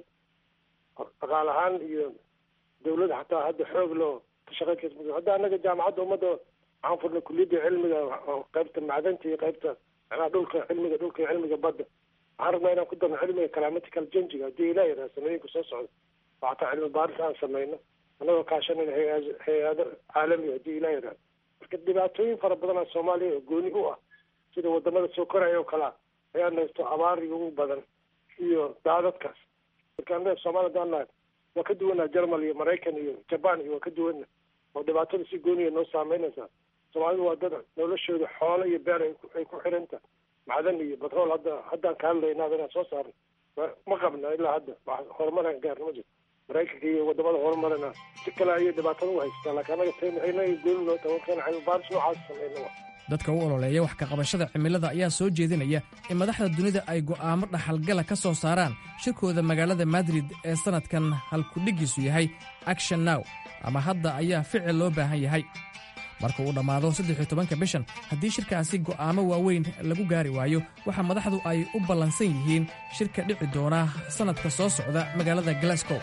dhaqaal ahaan iyo dawladda xataa hadda xoog loo ka shaqeyn kas hadda annaga jaamacadda ummadda waxaan furnay kuliyadda cilmiga qaybta macdanta iyo qaybta macnaha dhulka cilmiga dhulka iyo cilmiga badda waxaan rabnaa inaan ku darno cilmiga climatical changiga haddii ilaa yidhaha sanooyinka soo socda oo xataa cilmi baaris aan sameyno annagoo kaashanayna hay- hay-ado caalami haddii ilaa yidhaha marka dhibaatooyin fara badanaa soomaaliya oo gooni u ah sida wadamada soo koraya oo kalea ayaa naysto abaariga ugu badan iyo daadadkaas marka annaga soomaaliya hadaan nahay waa ka duwanaa jermal iyo maraykan iyo jaban iyo waa ka duwana oo dhibaatada si gooniya noo saameynaysaa soomaalidu waa dad noloshooda xoolo iyo beer ay ku- ay ku xiranta macdan iyo batrool hadda haddaan ka hadlaynaaba inaan soo saarno ma qabna ilaa hadda wax horumaraan gaarna ma jirto maraykanka iyo wadamada horumarana si kale ayay dhibaatada u haystaa laakiin annaga tayna aynaga gooni noo tawankeen cilmibaaris noocaas sameyna wa dadka u ololeeya wax ka qabashada cimilada ayaa soo jeedinaya in madaxda dunida ay go'aamo dhaxalgala ka soo saaraan shirkooda magaalada madrid ee sannadkan halkudhigiisu yahay action now ama hadda ayaa ficil loo baahan yahay marka uu dhammaado saddex-iyo tobanka bishan haddii shirkaasi go'aamo waaweyn lagu gaari waayo waxaa madaxdu ay u ballansan yihiin shirka dhici doona sannadka soo socda magaalada glasgow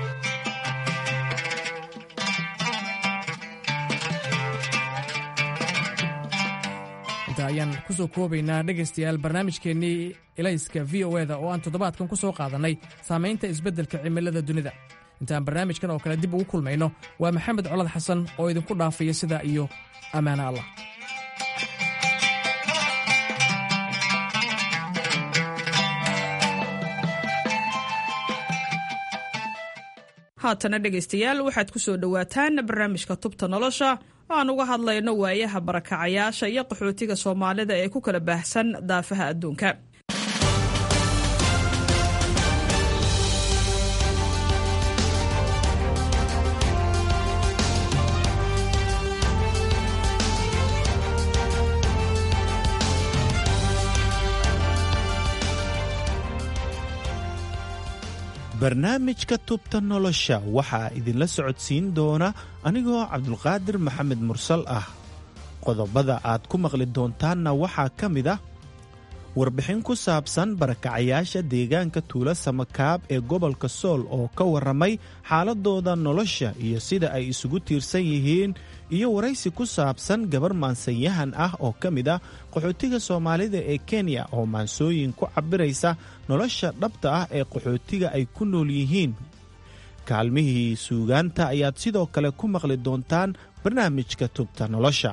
inta ayaan ku soo koobaynaa dhegaystayaal barnaamijkeennii elayska v o eda oo aan toddobaadkan ku soo qaadannay saamaynta isbeddelka cimilada dunida intaan barnaamijkan oo kale dib ugu kulmayno waa maxamed colad xasan oo idinku dhaafaya sidaa iyo ammaano allah haatana dhegaystayaal waxaad ku soo dhowaataan barnaamijka tubta nolosha oo aan uga hadlayno waayaha barakacayaasha iyo qaxootiga soomaalida ee ku kala baahsan daafaha adduunka barnaamijka tubta nolosha waxaa idinla socodsiin doona anigoo cabdulqaadir maxamed mursal ah qodobada aad ku maqli doontaanna waxaa ka mid ah warbixin ku saabsan barakacayaasha deegaanka tuulo samakaab ee gobolka sool oo ka warramay xaaladooda nolosha iyo sida ay isugu tiirsan yihiin iyo waraysi ku saabsan gabar maansanyahan ah oo ka mid ah qaxootiga soomaalida ee kenya oo maansooyin ku cabbiraysa nolosha dhabta ah ee qaxootiga ay ku nool yihiin kaalmihii suugaanta ayaad sidoo kale ku maqli doontaan barnaamijka tubta nolosha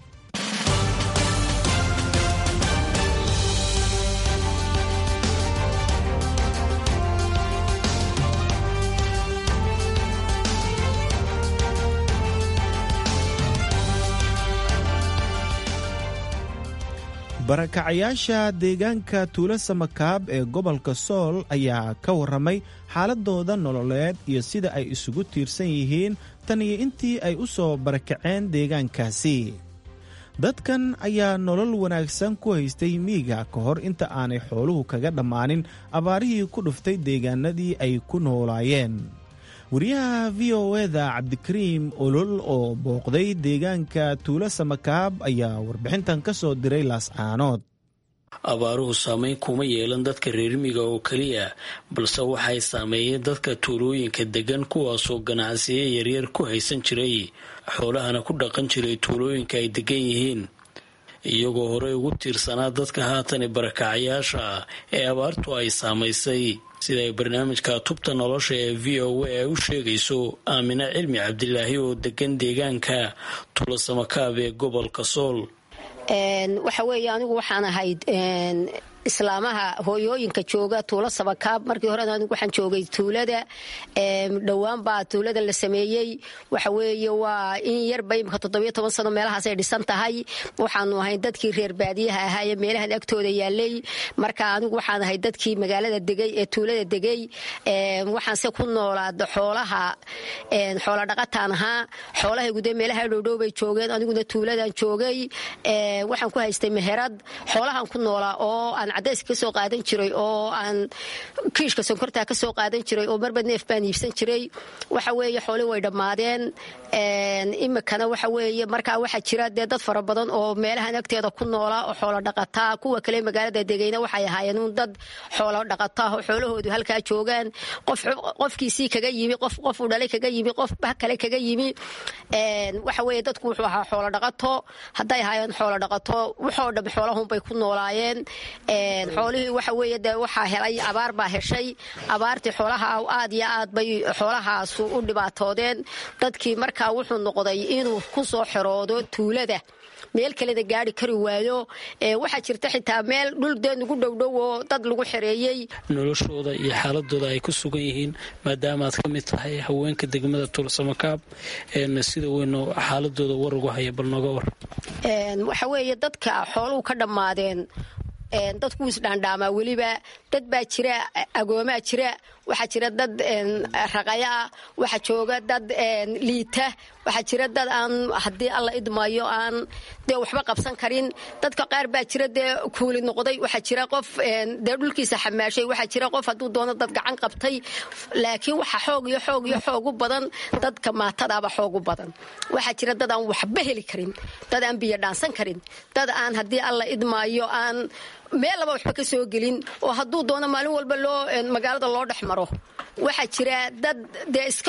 barakacayaasha deegaanka tuulo samakaab ee gobolka sool ayaa ka warramay xaaladooda nololeed iyo sida ay isugu tiirsan yihiin tan iyo intii ay u soo barakaceen deegaankaasi dadkan ayaa nolol wanaagsan ku haystay miiga ka hor inta aanay xooluhu kaga dhammaanin abaarihii ku dhuftay deegaanadii ay ku noolaayeen wariyaha v o eda cabdikariim olol oo booqday deegaanka tuulo samakaab ayaa warbixintan ka soo diray laascaanood abaaruhu saameyn kuma yeelan dadka reermiga oo keliya balse waxay saameeyeen dadka tuulooyinka degan kuwaasoo ganacsiyo yaryar ku haysan jiray xoolahana ku dhaqan jiray tuulooyinka ay degan yihiin iyagoo horey ugu tiirsanaa dadka haatani barakacayaasha ah ee abaartu ay saamaysay sida ay barnaamijka tubta nolosha ee v o a u sheegayso aamine cilmi cabdilaahi oo degan deegaanka tuulasamakaab ee gobolka sool waxa weeye anigu waxaan ahayd islaamaha hooyooyinka jooga tuulo sabakaab markii hore anigu waxaan joogay tuulada dhowaan baa tuulada la sameeyey waxa weeye waa in yarba imika toddobiyo toban sano meelahaas ay dhisan tahay waxaanu ahayn dadkii reer baadiyaha ahaa ee meelahan agtooda yaalay marka anigu waxaan ahay dadkii magaalada degay ee tuulada degay waxaanse ku noolaada xoolaha xoola dhaqataan ahaa xoolahaygu dee meelaha dhowdhow bay joogeen aniguna tuuladan joogay waxaan ku haystay meherad xoolahan ku noolaa oo aan cadayska kasoo qaadan jiray oo aan kiishka sonkortaa kasoo qaadan jiray oo marba neef baan iibsan jiray waxa weeye xooli way dhammaadeen imikana waxa weeye markaa waxaa jira dee dad fara badan oo meelahan agteeda ku noolaa oo xoolo dhaqataa kuwa kale magaalada degayna waxay ahaayeen un dad xoolo dhaqataa oo xoolahoodu halkaa joogaan qofkiisii kaga yimi qof qof u dhalay kaga yimi qof bah kale kaga yimi waxa weeye dadku wuxuu ahaa xoolo dhaqato hadday ahaayeen xoolo dhaqato waxoo dham xoolahunbay ku noolaayeen xoolihii waxa weeye dee waxaa helay abaar baa heshay abaartii xoolaha aad iyo aad bay xoolahaasu u dhibaatoodeen dadkii markaa wuxuu noqday inuu ku soo xeroodo tuulada meel kalena gaari kari waayo waxaa jirta xitaa meel dhul dee nugu dhowdhow oo dad lagu xereeyey noloshooda iyo xaaladooda ay ku sugan yihiin maadaama aad ka mid tahay haweenka degmada tuulsamakaab sida weyn xaaladooda war ugu haya bal nooga war waxa weeye dadka xooluhu ka dhammaadeen dadku isdhaandhaamaa weliba dad baa jira agoomaa jira waxaa jira dad raqaya ah waxaa jooga dad liita waxaa jira dad aan haddii alla idmayo aan dee waxba qabsan karin dadka qaar baa jira dee kuuli noqday waxaa jira qof dee dhulkiisa xamaashay waxaa jira qof hadduu doono dad gacan qabtay laakiin waxa xoog iyo xoog iyo xoog u badan dadka maatadaaba xoog u badan waxaa jira dad aan waxba heli karin dad aan biyo dhaansan karin dad aan haddii alla idmaayo aan meel laba waxba ka soo gelin oo hadduu doono maalin walba loo magaalada loo dhex maro waxaa jira dad dee iska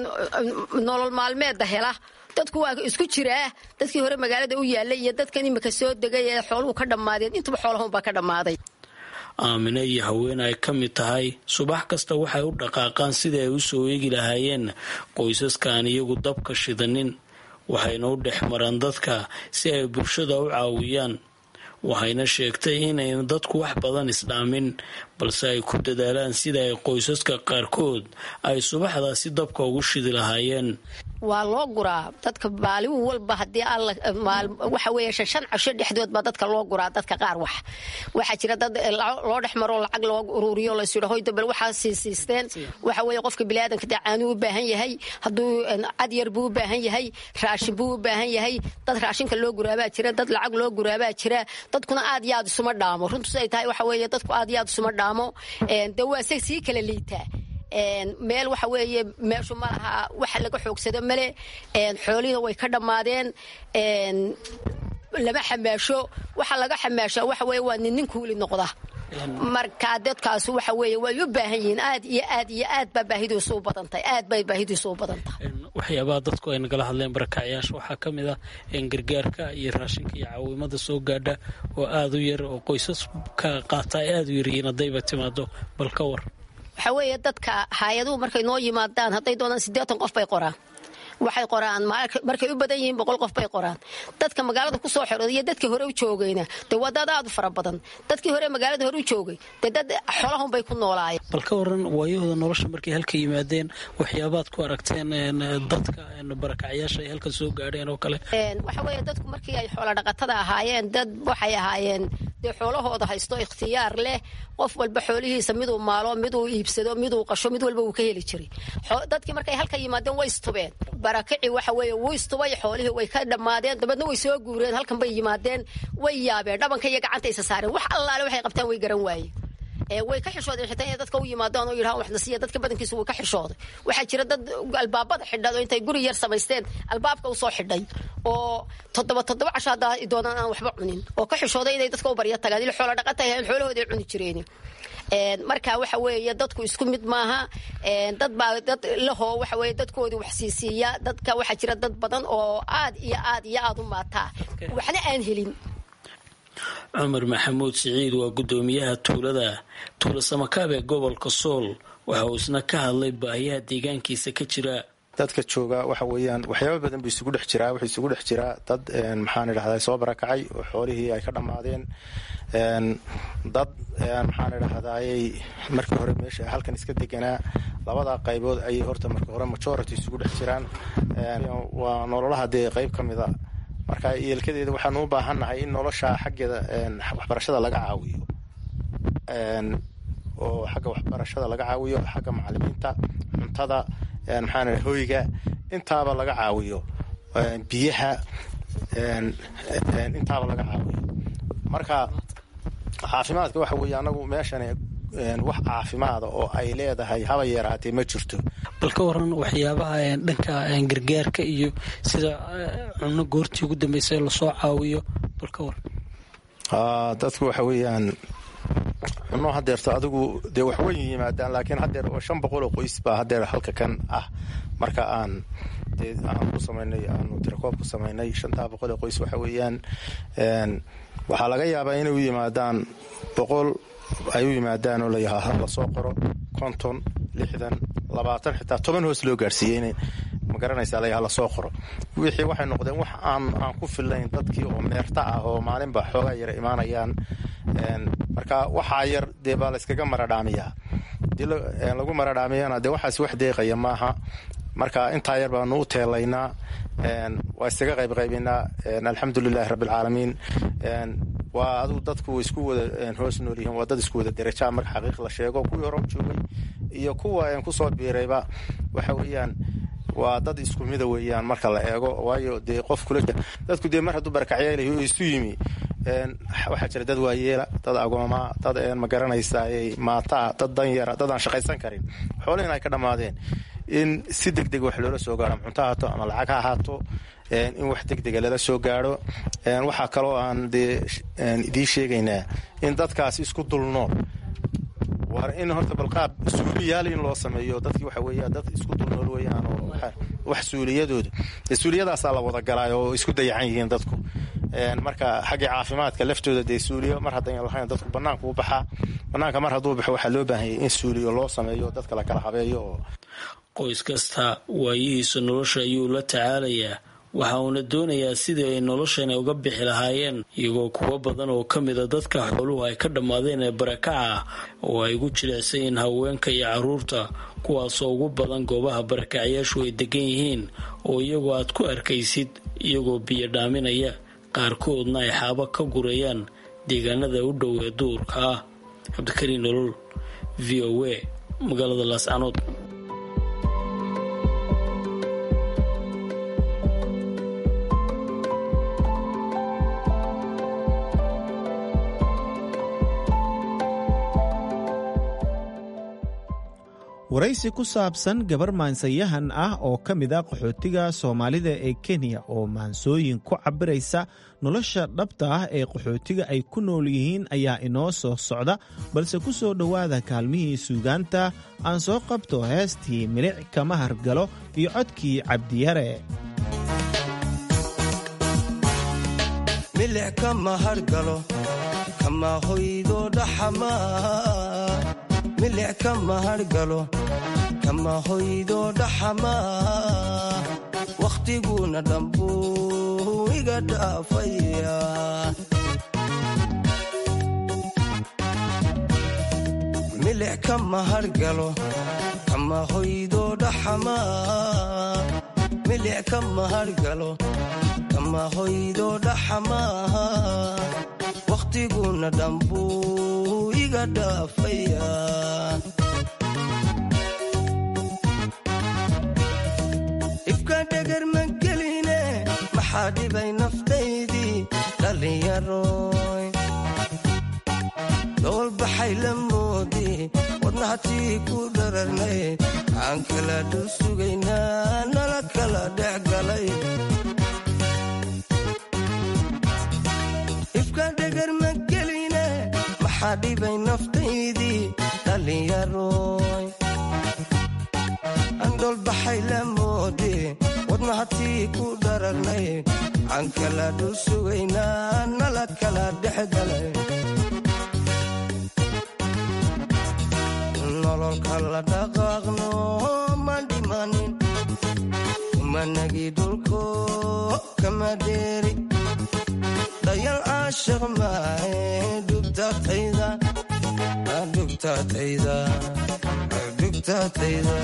nolol maalmeeda hela dadku waa isku jiraa dadkii hore magaalada u yaallay iyo dadkan imika soo degay ee xooluhu ka dhammaadeen intuba xoolahunbaa ka dhammaaday aamine iyo haween ay ka mid tahay subax kasta waxay u dhaqaaqaan sidii ay u soo eegi lahaayeen qoysaskaan iyagu dabka shidanin waxayna u dhex maraan dadka si ay bulshada u caawiyaan waxayna sheegtay inayn dadku wax badan isdhaamin balse ay ku dadaalaan sida ay qoysaska qaarkood ay subaxdaasi dabka ugu shidi lahaayeen waa loo guraa dadka maalin walba hadii waxa weeye shan casho dhexdood baa dadka loo guraa dadka qaar wax waxaa jira dad loo dhex maro lacag loo uruuriyo laysu dhahoy dabal waxaa siisiisteen waxa weeye qofka biniaadanka dee caanuu u baahan yahay hadduu cad yar buu u baahan yahay raashin buu u baahan yahay dad raashinka loo guraabaa jira dad lacag loo guraabaa jira dadkuna aad iyo aad isuma dhaamo runtu siday tahay waxa weeye dadku aad iyo aad isuma dhaamo dee waa se sii kala liitaa meel waxa weeye meeshu ma laha waxa laga xoogsado male xoolihii way ka dhammaadeen lama xamaasho waxa laga xamaashaa waxa weye waa nin nin kuuli noqda marka dadkaas waxa weeye way u baahan yihiin aad iyo aad iyo aad baa baahidiisu u badantahay aad bay baahidiisu u badan tahay waxyaabaha dadku ay nagala hadleen barakacyaasha waxaa ka mid ah gargaarka iyo raashinka iyo caawimada soo gaadha oo aada u yar oo qoysaska qaata ay aada u yaryihiin haddayba timaado bal ka war waxa weeye dadka hay-aduhu markay noo yimaadaan hadday doonaan siddeetan qof bay qoraan waxay qoraan markay u badan yihiin boqol qof bay qoraan dadka magaalada kusoo xirooda iyo dadkii hore u joogayna dee waa dad aad u fara badan dadkii hore magaalada hore u joogay dee dad xolahun bay ku noolaayeen bal ka waran waayahooda nolosha markay halka yimaadeen waxyaabaad ku aragteen dadka barakacyaasha ay halkan soo gaadheen oo kale waxa weeye dadku markii ay xoola dhaqatada ahaayeen dad waxay ahaayeen dee xoolahooda haysto ikhtiyaar leh qof walba xoolihiisa miduu maalo miduu iibsado miduu qasho mid walba wuu ka heli jiray dadkii markay halka yimaadeen way istubeen barakici waxa weeye wuu istubay xoolihii way ka dhammaadeen dabeedna way soo guureen halkan bay yimaadeen way yaabeen dhabanka iyo gacanta isa saareen wax allaale waxay qabtaan way garan waayeen way ka xishoodeen xitaa inay dadka u yimaadaan oo yidhahaan waxna siiya dadka badankiisu way ka xishooday waxaa jira dad albaabada xidhad oo intay guri yar samaysteen albaabka usoo xidhay oo toddoba toddoba casho haddaa doonaan aan waxba cunin oo ka xishooday inay dadka u barya tagaan il xoola dhaqata ahayn xoolahooda ay cuni jireen marka waxa weeye dadku isku mid maaha dad baa dad lahoo waxa weye dadkoodii wax siisiiya dadka waxaa jira dad badan oo aad iyo aad iyo aad u maataa waxna aan helin cumar maxamuud siciid waa guddoomiyaha tuulada tuula samakaab ee gobolka sool waxa uu isna ka hadlay baahiyaha deegaankiisa ka jira dadka jooga waxa weeyaan waxyaaba badan buu isugu dhex jiraa wuxuu isugu dhex jiraa dad maxaan idhahdaa soo barakacay oo xoolihii ay ka dhammaadeen dad maxaan idhahdayy markii hore meesha halkan iska deganaa labada qaybood ayay horta marka hore majority isugu dhex jiraan waa nololaha dee qayb ka mida marka yeelkadeeda waxaanu u baahannahay in nolosha xaggeeda waxbarashada laga caawiyo oo xagga waxbarashada laga caawiyo xagga macalimiinta cuntada maxaan hoyga intaaba laga caawiyo biyaha intaaba laga caawiyo marka caafimaadka waxa weeye anagu meeshan wax caafimaada oo ay leedahay haba yeeraatee ma jirto bal ka waran waxyaabaha dhanka gargaarka iyo sida cunno goortii ugu dambeysay lasoo caawiyo bal ka waran dadku waxa weeyaan cunno hadeerto adigu dee waxweyn yimaadaan laakiin hadeer shan boqol oo qoys baa hadeer halka kan ah marka aan dee aan ku samaynay aanu tirakoob ku samaynay shantaa boqol oo qoys waxa weeyaan waxaa laga yaabaa inay u yimaadaan boqol ay u yimaadaan oo layahaa lasoo qoro konton lixdan labaatan xitaa toban hoos loo gaarsiiyey in magaranaysa layaha lasoo qoro wixii waxay noqdeen wax aan aan ku fillayn dadkii oo meerta ah oo maalinba xoogaa yara imaanayaan marka waxaa yar dee baa layskaga maradhaamiyaa hadii lagu maradhaamiyana dee waxaas wax deeqaya maaha marka intaa yar baanu u teelaynaa waa iskaga qaybqaybaynaa alxamdulilahi rabbialcaalamiin waa aduu dadku isku wada hoos nool yihiin waa dad isku wada derajaa marka xaqiiq la sheego kuwii hore joogay iyo kuwa kusoo biirayba waxa weeyaan waa dad isku mida weeyaan marka la eego waayo dee qof kula dadku dee mar hadduu barakacyaalahi oo isu yimi waxaa jira dad waayeela dad agooma dad magaranaysa maataa dad danyara dad aan shaqaysan karin xoolihiin ay ka dhammaadeen in si deg deg wax loola soo gaaro ama cunto ahaato ama lacag ha ahaato in wax deg dega lala soo gaaro waxaa kaloo aan dee idiin sheegaynaa in dadkaas isku dulnool war in horta balqaab suuliyaal in loo sameeyo dadkii waxa weeya dad isku dulnool weeyaan oo wax suuliyadooda dee suuliyadaasaa la wada galaayo oo isku dayacan yihiin dadku marka xaggii caafimaadka laftooda dee suuliyo mar haddayn lahayn dadku banaanka u baxaa banaanka mar hadduu baxo waxaa loo baahanyay in suuliyo loo sameeyo dadka la kala habeeyo oo qoys kasta waayihiisa nolosha ayuu la tacaalayaa waxa uuna doonayaa sidii ay noloshan uga bixi lahaayeen iyagoo kuwo badan oo ka mida dadka xooluhu ay ka dhammaadeen ee barakaca oo ay ugu jilicsan yihiin haweenka iyo caruurta kuwaasoo ugu badan goobaha barakacyaashu ay degan yihiin oo iyagoo aad ku arkaysid iyagoo biyo dhaaminaya qaarkoodna ay xaabo ka gurayaan deegaanada u dhow ee duurka ah cabdikariin nolol v o a magaalada laascanood waraysi ku saabsan gabar maansayahan ah oo ka mid a qaxootiga soomaalida ee kenya oo maansooyin ku cabiraysa nolosha dhabta ah ee qaxootiga ay ku nool yihiin ayaa inoo soo socda balse ku soo dhowaada kaalmihii suugaanta aan soo qabto heestii milic kama hargalo iyo codkii cabdiyare milic kama hargalo kama hoydo dhaxamaa milic kama hargalo kama hoydo dhaxamaa wakhtiguna dhambuu iga dhaafaya milic kama hargalo kama hoydo dhaxamaa milic kama hargalo kama hoydo dhaxamaa wakhtiguna dhambuu iga dhaafaya ibka dhegar ma geline maxaa dhibay naftaydii dhallinyaroy doolbaxay la moodi wadnahatii ku dhararnay aan kala dhul sugaynaa nala kala dhex galay ifka dhegar ma geline maxaa dhibay naftaydii dhallinyaroy andholbaxay la moode wadnahatii ku dhararnay aan kala dhul sugaynaa nala kala dhex galay nololka la dhaqaaqno ma dhimanin kumanagii dhulko kama dheeri dayal caashiq maahe dhugtatayda dhugtatayda dhugtatayda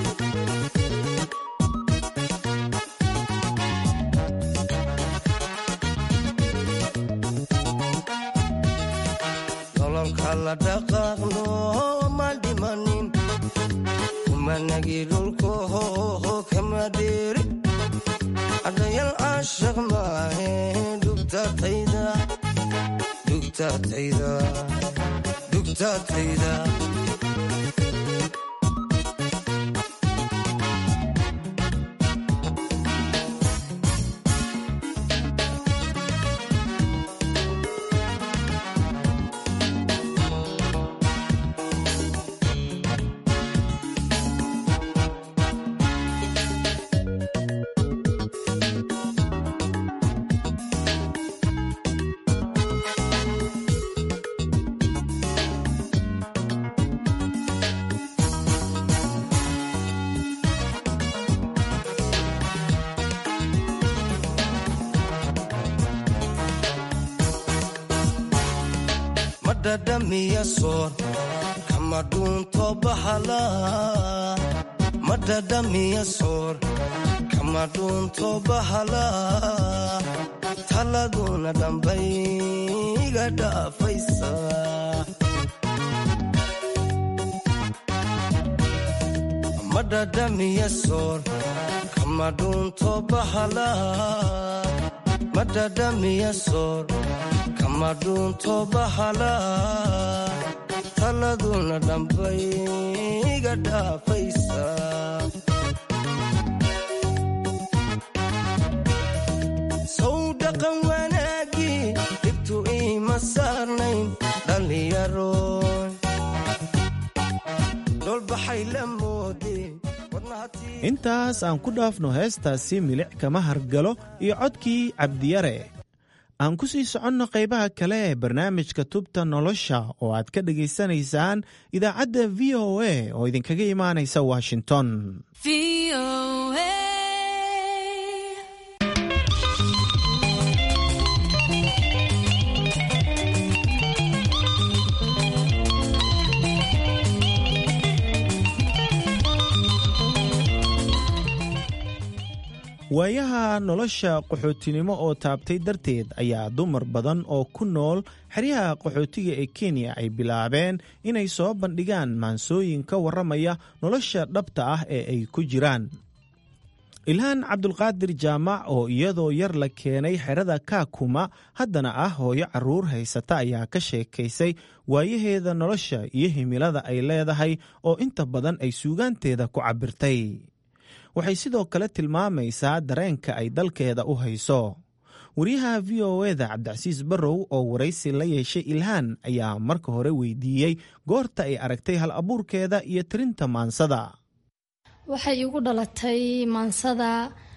nololka la dhaqaaqno ma dhimanin kumanagii dhulko kama dheeri adayal caashiq maahe dhugtatayda dhugtatayda dhugtatayda madhadhamiya soor kama dhuunto bahala madhadhamiya soor kama dhuunto bahala taladuna dhambay iga dhaafaysa madhadhamiya soor kama dhuunto bahala madhadhamiya soor kama dhuunto bahala taladuna dhambay iga dhaafaysa sow dhaqan wanaagii dhibtu iima saarnayn dhallinyaroy dholbaxay la moode intaas aan ku dhaafno heestaasi milic kama hargalo iyo codkii cabdiyare aan ku sii soconno qaybaha kale ee barnaamijka tubta nolosha oo aad ka dhagaysanaysaan idaacadda v o a oo idinkaga imaanaysa washington waayaha nolosha qaxootinimo oo taabtay darteed ayaa dumar badan oo ku nool xeryaha qaxootiga ee kenya ay bilaabeen inay soo bandhigaan maansooyin ka warramaya nolosha dhabta ah ee ay ku jiraan ilhaan cabdulqaadir jaamac oo iyadoo yar la keenay xerada kaakuma haddana ah hooyo carruur haysata ayaa ka sheekaysay waayaheeda nolosha iyo himilada ay leedahay oo inta badan ay suugaanteeda ku cabbirtay waxay sidoo kale tilmaamaysaa dareenka ay dalkeeda u hayso wariyaha v o eda cabdicasiis barrow oo waraysi la yeeshay ilhaan ayaa marka hore weydiiyey goorta ay aragtay hal abuurkeeda iyo tirinta maansada waxay igu dhalatay maansada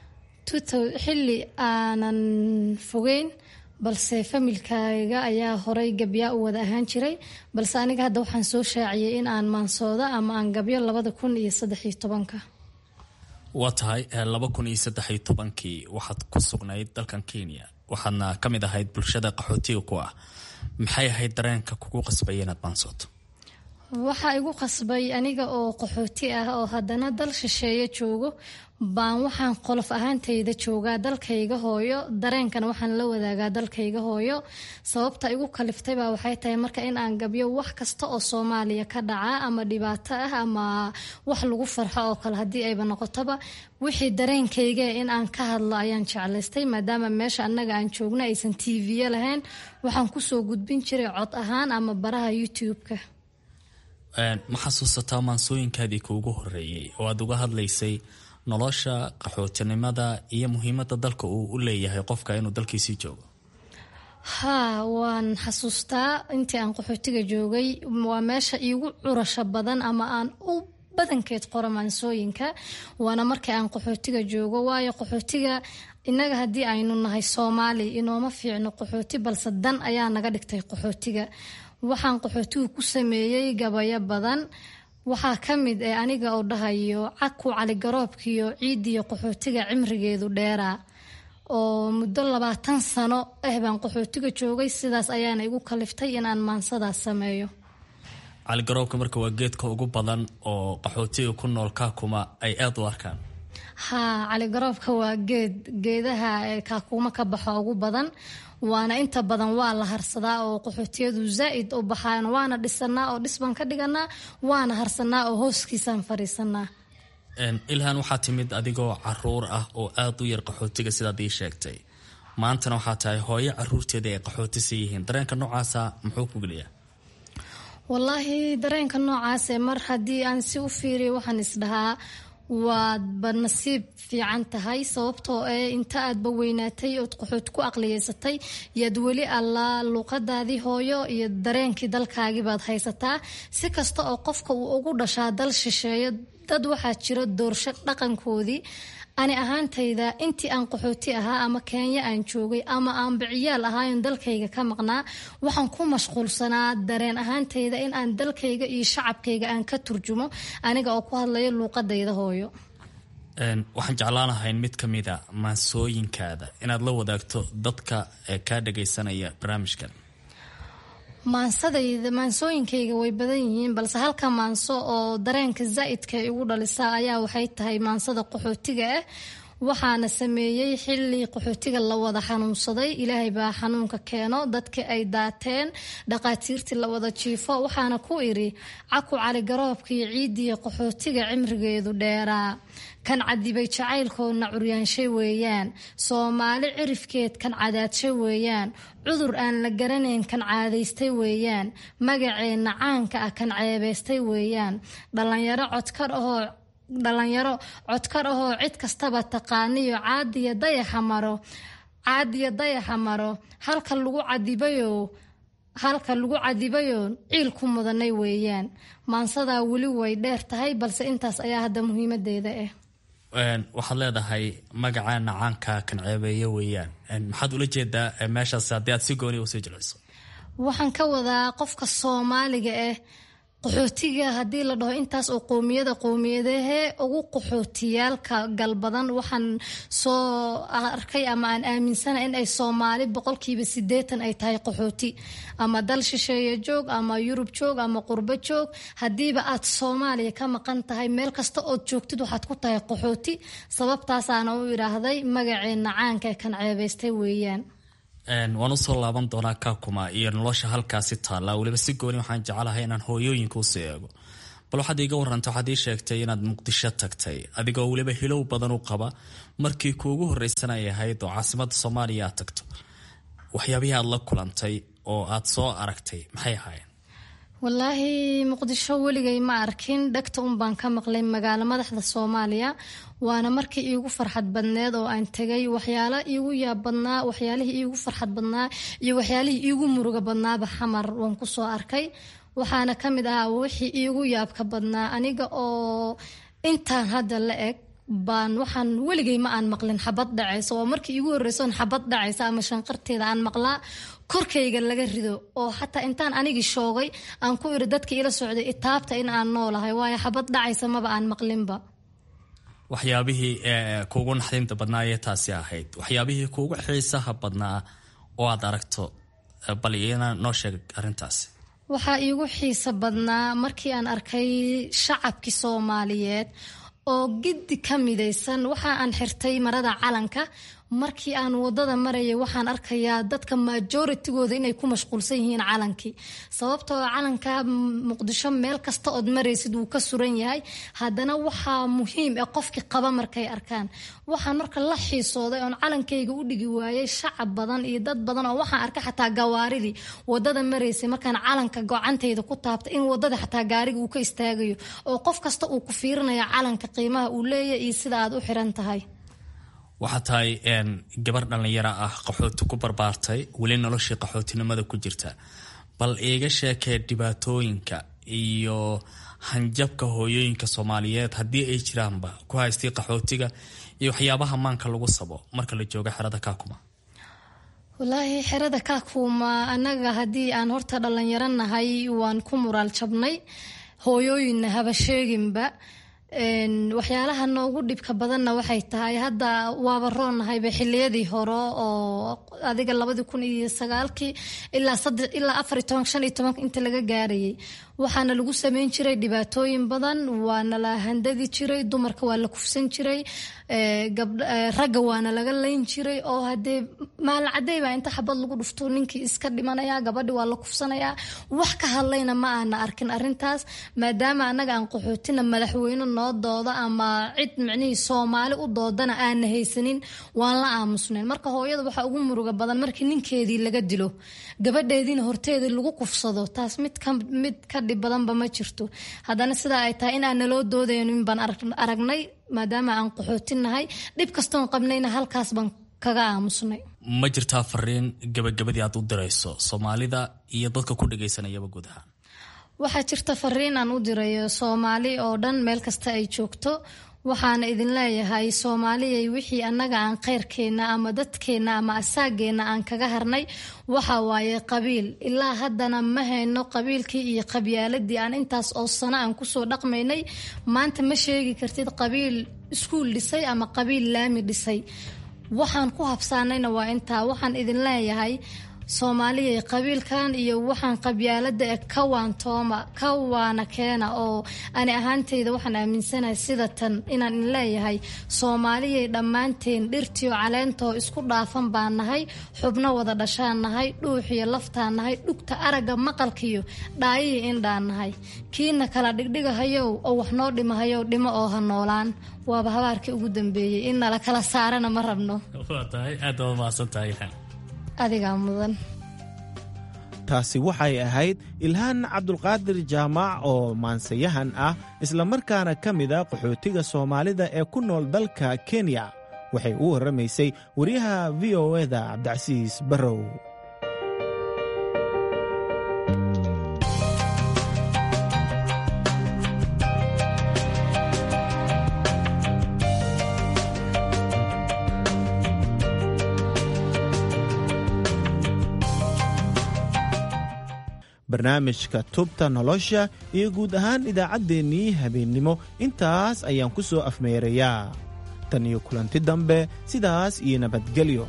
xilli aanan fogeyn balse familkayga ayaa horay gabyaa u wada ahaan jiray balse aniga hadda waxaan soo shaaciyey in aan maansooda ama aan gabyo labada kun iyo saddexiyo tobanka waa tahay laba kun iyo saddexiyo tobankii waxaad ku sugnayd dalkan kenya waxaadna ka mid ahayd bulshada qaxootiga ku ah maxay ahayd dareenka kugu qasbaya inaad maansooto waxaa igu qasbay aniga oo qaxooti ah oo haddana dal shisheeye joogo baan waxaan qolof ahaantayda joogaa dalkayga hooyo dareenkana waxaan la wadaagaa dalkayga hooyo sababta igu kaliftaybaa waxay tahay marka in aan gabyo wax kasta oo soomaaliya ka dhaca ama dhibaato ah ama wax lagu farxo oo kale haddii ayba noqotoba wixii dareenkayga in aan ka hadlo ayaan jeclaystay maadaama meesha annaga aan joogno aysan tv lahayn waxaan kusoo gudbin jiray cod ahaan ama baraha youtube-ka ma xasuusataa maansooyinkaadii kuugu horeeyey oo aada uga hadlaysay nolosha qaxootinimada iyo muhiimada dalka uu u leeyahay qofka inuu dalkiisii joogo haa waan xasuustaa intii aan qaxootiga joogay waa meesha iigu curasho badan ama aan u badankeed qoro maansooyinka waana markii aan qaxootiga joogo waayo qaxootiga innaga haddii aynu nahay soomaali inooma fiicno qaxooti balse dan ayaa naga dhigtay qaxootiga waxaan qaxootigu ku sameeyey gabayo badan waxaa ka mid ee aniga oo dhahayo caku caligaroobkiyo ciidiyo qaxootiga cimrigeedu dheeraa oo muddo labaatan sano ah baan qaxootiga joogay sidaas ayaana igu kaliftay inaan maansadaas sameeyo caligaroobka marka waa geedka ugu badan oo qaxootiga ku nool kaakuma ay aada u arkaan haa caligaroobka waa geed geedaha kaakuma ka baxo ugu badan waana inta badan waa la harsadaa oo qaxootiyadu zaa-id u baxaan waana dhisanaa oo dhisbaan ka dhiganaa waana harsanaa oo hooskiisaan fariisanaa ilhan waxaa timid adigoo caruur ah oo aada u yar qaxootiga sidaad ii sheegtay maantana waxaa tahay hooyo caruurteeda ay qaxootisa yihiin dareenka noocaasa muxuu ku geliyaa wallaahi dareenka noocaase mar haddii aan si u fiiriyo waxaan isdhahaa waadba nasiib fiican tahay sababtoo ee inta aadba weynaatay ood qaxooti ku aqliyeysatay yaad weli allaa luuqadaadii hooyo iyo dareenkii dalkaagii baad haysataa si kasta oo qofka uu ugu dhashaa dal shisheeyo dad waxaa jira doorsho dhaqankoodii ani ahaantayda intii aan qaxooti ahaa ama kenya aan joogay ama aan biciyaal ahaayon dalkayga ka maqnaa waxaan ku mashquulsanaa dareen ahaantayda in aan dalkayga iyo shacabkayga aan ka turjumo aniga oo ku hadlayo luuqadayda hooyo waxaan jeclaan lahayn mid ka mida maansooyinkaada inaad la wadaagto dadka kaa dhagaysanaya barnaamijkan maansadayda maansooyinkayga way badan yihiin balse halka maanso oo dareenka zaa'idka igu dhalisaa ayaa waxay tahay maansada qaxootiga ah waxaana sameeyey xili qaxootiga la wada xanuunsaday ilaahay baa xanuunka keeno dadkii ay daateen dhaqaatiirtii la wada jiifo waxaana ku iri caku caligaroobkaiyo ciidiya qaxootiga cimrigeedu dheeraa kan cadibay jacaylkoodna curyaanshay weeyaan soomaali cirifkeed kan cadaadshay weeyaan cudur aan la garanayn kan caadaystay weeyaan magaceenna caanka ah kan ceebaystay weeyaan dhallinyaro codkar ahoo dhalinyaro codkar ahoo cid kastaba taqaaniyo caadiya dayaxa maro caadiya dayaxa maro halka lagu cadibayo halka lagu cadibayo ciil ku mudanay weeyaan maansadaa weli way dheer tahay balse intaas ayaa hadda muhiimadeeda ah waxaad leedahay magacaana caanka kan ceebeeya weeyaan maxaad ula jeedaa meeshaas haddii aad si gooni usii jilciso waxaan ka wadaa qofka soomaaliga ah qaxootiga haddii la dhaho intaas oo qowmiyada qowmiyadahee ugu qaxootiyaalka galbadan waxaan soo arkay ama aan aaminsana in ay soomaali boqolkiiba sideetan ay tahay qaxooti ama dal shisheeye joog ama yurub joog ama qurbo joog haddiiba aad soomaaliya ka maqan tahay meel kasta ood joogtid waxaad ku tahay qaxooti sababtaasaana u idhaahday magaceena caanka ee kan ceebaystay weeyaan waan usoo laaban doonaa kakuma iyo nolosha halkaasi taalla weliba si gooni waxaan jecelahay inaan hooyooyinka usii eego bal waxaad iiga waranta waxaad ii sheegtay inaad muqdisho tagtay adigoo weliba hilow badan u qaba markii kuugu horreysana ay ahayd oo caasimada soomaaliya aad tagto waxyaabihii aad la kulantay oo aad soo aragtay maxay ahaayeen wallaahi muqdisho weligay ma arkin dhegta un baan ka maqlay magaalo madaxda soomaaliya waana markii iigu farxad badneed oo aan tegay waxyaala iigu yaab badnaa waxyaalihii iigu farxad badnaa iyo waxyaalihii iigu muruga badnaaba xamar waan kusoo arkay waxaana ka mid ahaa wixii iigu yaabka badnaa aniga oo intaan hadda la eg baan waxaan weligay ma aan maqlin xabad dhacaysa waa markii iigu horreysoon xabad dhacaysa ama shanqarteeda aan maqlaa korkayga laga rido oo xataa intaan anigii shoogay aan ku iri dadka ila socday itaabta in aan noolahay waayo xabad dhacaysa maba aan maqlinba waxyaabihii kuugu naxdinta badnaa ee taasi ahayd waxyaabihii kuugu xiisaha badnaa oo aad aragto bal iyana noo sheeg arrintaasi waxaa iigu xiisa badnaa markii aan arkay shacabkii soomaaliyeed oo giddi ka midaysan waxa aan xirtay marada calanka markii aan wadada marayay waxaan arkayaa dadka majooritigooda inay ku mashquulsan yihiin calankii sababtoo calanka muqdisho meel kasta ood maraysid wuu ka suran yahay haddana waxaa muhiim e qofkii qaba markay arkaan waxaan marka la xiisooday oon calankayga u dhigi waayay shacab badan iyo dad badan oo waxaan arkay xataa gawaaridii wadada maraysay markaan calanka gocantayda ku taabtay in wadada xataa gaariga uu ka istaagayo oo qof kasta uu ku fiirinaya calanka qiimaha uu leeyahy iyo sida aad u xiran tahay waxaa tahay gabar dhallinyaro ah qaxooti ku barbaartay weli noloshii qaxootinimada ku jirta bal iiga sheekee dhibaatooyinka iyo hanjabka hooyooyinka soomaaliyeed haddii ay jiraanba ku haystay qaxootiga iyo waxyaabaha maanka lagu sabo marka la joogo xerada kaakuma wallaahi xerada kaakuma annaga haddii aan horta dhallinyaro nahay waan ku muraal jabnay hooyooyinna haba sheeginba waxyaalaha noogu dhibka badanna waxay tahay hadda waaba roonnahayba xiliyadii hore oo adiga labadii kun iyo sagaalkii ilaa saddex ilaa afar iyo toban shan iyo tobanka inta laga gaarayay waxaana lagu sameyn jiray dhibaatooyin badan waana la handadi jiray dumarka waa la kufsan jiray ragga waana laga layn jiray oo hadee maalcadey baa inta xabad lagu dhufto ninkii iska dhimanaya gabadhi waa la kufsanayaa wax ka hadlayna ma aana arkin arintaas maadaama anaga aan qaxootina madaxweyne noo dooda ama cid micnihii soomaali u doodana aana haysanin waan la aamusnayn marka hooyada waxaa ugu muruga badan markii ninkeedii laga dilo gabadheediina horteedii lagu kufsado taas mid mid ka dhib badanba ma jirto haddana sidaa ay tahay in aan naloo doodaynin baan aragnay maadaama aan qaxootinahay dhib kastoon qabnayna halkaas baan kaga aamusnay ma jirtaa fariin gabagabadii aad u dirayso soomaalida iyo dadka ku dhagaysanayaba guud ahaan waxaa jirta fariin aan u dirayo soomaali oo dhan meel kasta ay joogto waxaana idin leeyahay soomaaliyay wixii annaga aan khayrkeenna ama dadkeenna ama asaageenna aan kaga harnay waxa waaye qabiil ilaa haddana ma hayno qabiilkii iyo qabyaaladii aan intaas oo sano aan kusoo dhaqmaynay maanta ma sheegi kartid qabiil iskuul dhisay ama qabiil laami dhisay waxaan ku habsaanayna waa intaa waxaan idin leeyahay soomaaliyay qabiilkan iyo waxaan qabyaalada e ka waantooma ka waana keena oo ani ahaantayda waxaan aaminsanahay sida tan inaan in leeyahay soomaaliyay dhammaanteen dhirtiyo caleentoo isku dhaafan baan nahay xubno wada dhashaan nahay dhuuxiyo laftaan nahay dhugta aragga maqalkiyo dhaayiyo indhaan nahay kiina kala dhigdhigahayow oo wax noo dhimahayow dhimo oo ha noolaan waaba habaarkii ugu dambeeyey in nala kala saarana ma rabno adigaa mudan taasi waxay ahayd ilhaan cabdulqaadir jaamac oo maansayahan ah islamarkaana ka mid a qaxootiga soomaalida ee ku nool dalka kenya waxay u warramaysay wariyaha v o eda cabdicasiis barrow barnaamijka tubta nolosha iyo guud ahaan idaacaddeenii habeennimo intaas ayaan ku soo afmeerayaa tan iyo kulanti dambe sidaas iyo nabadgelyo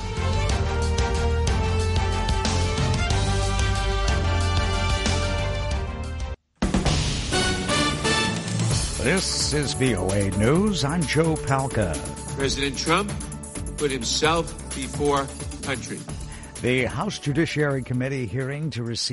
This is VOA News. I'm Joe Palca. President Trump put himself before country. The House Judiciary Committee hearing to receive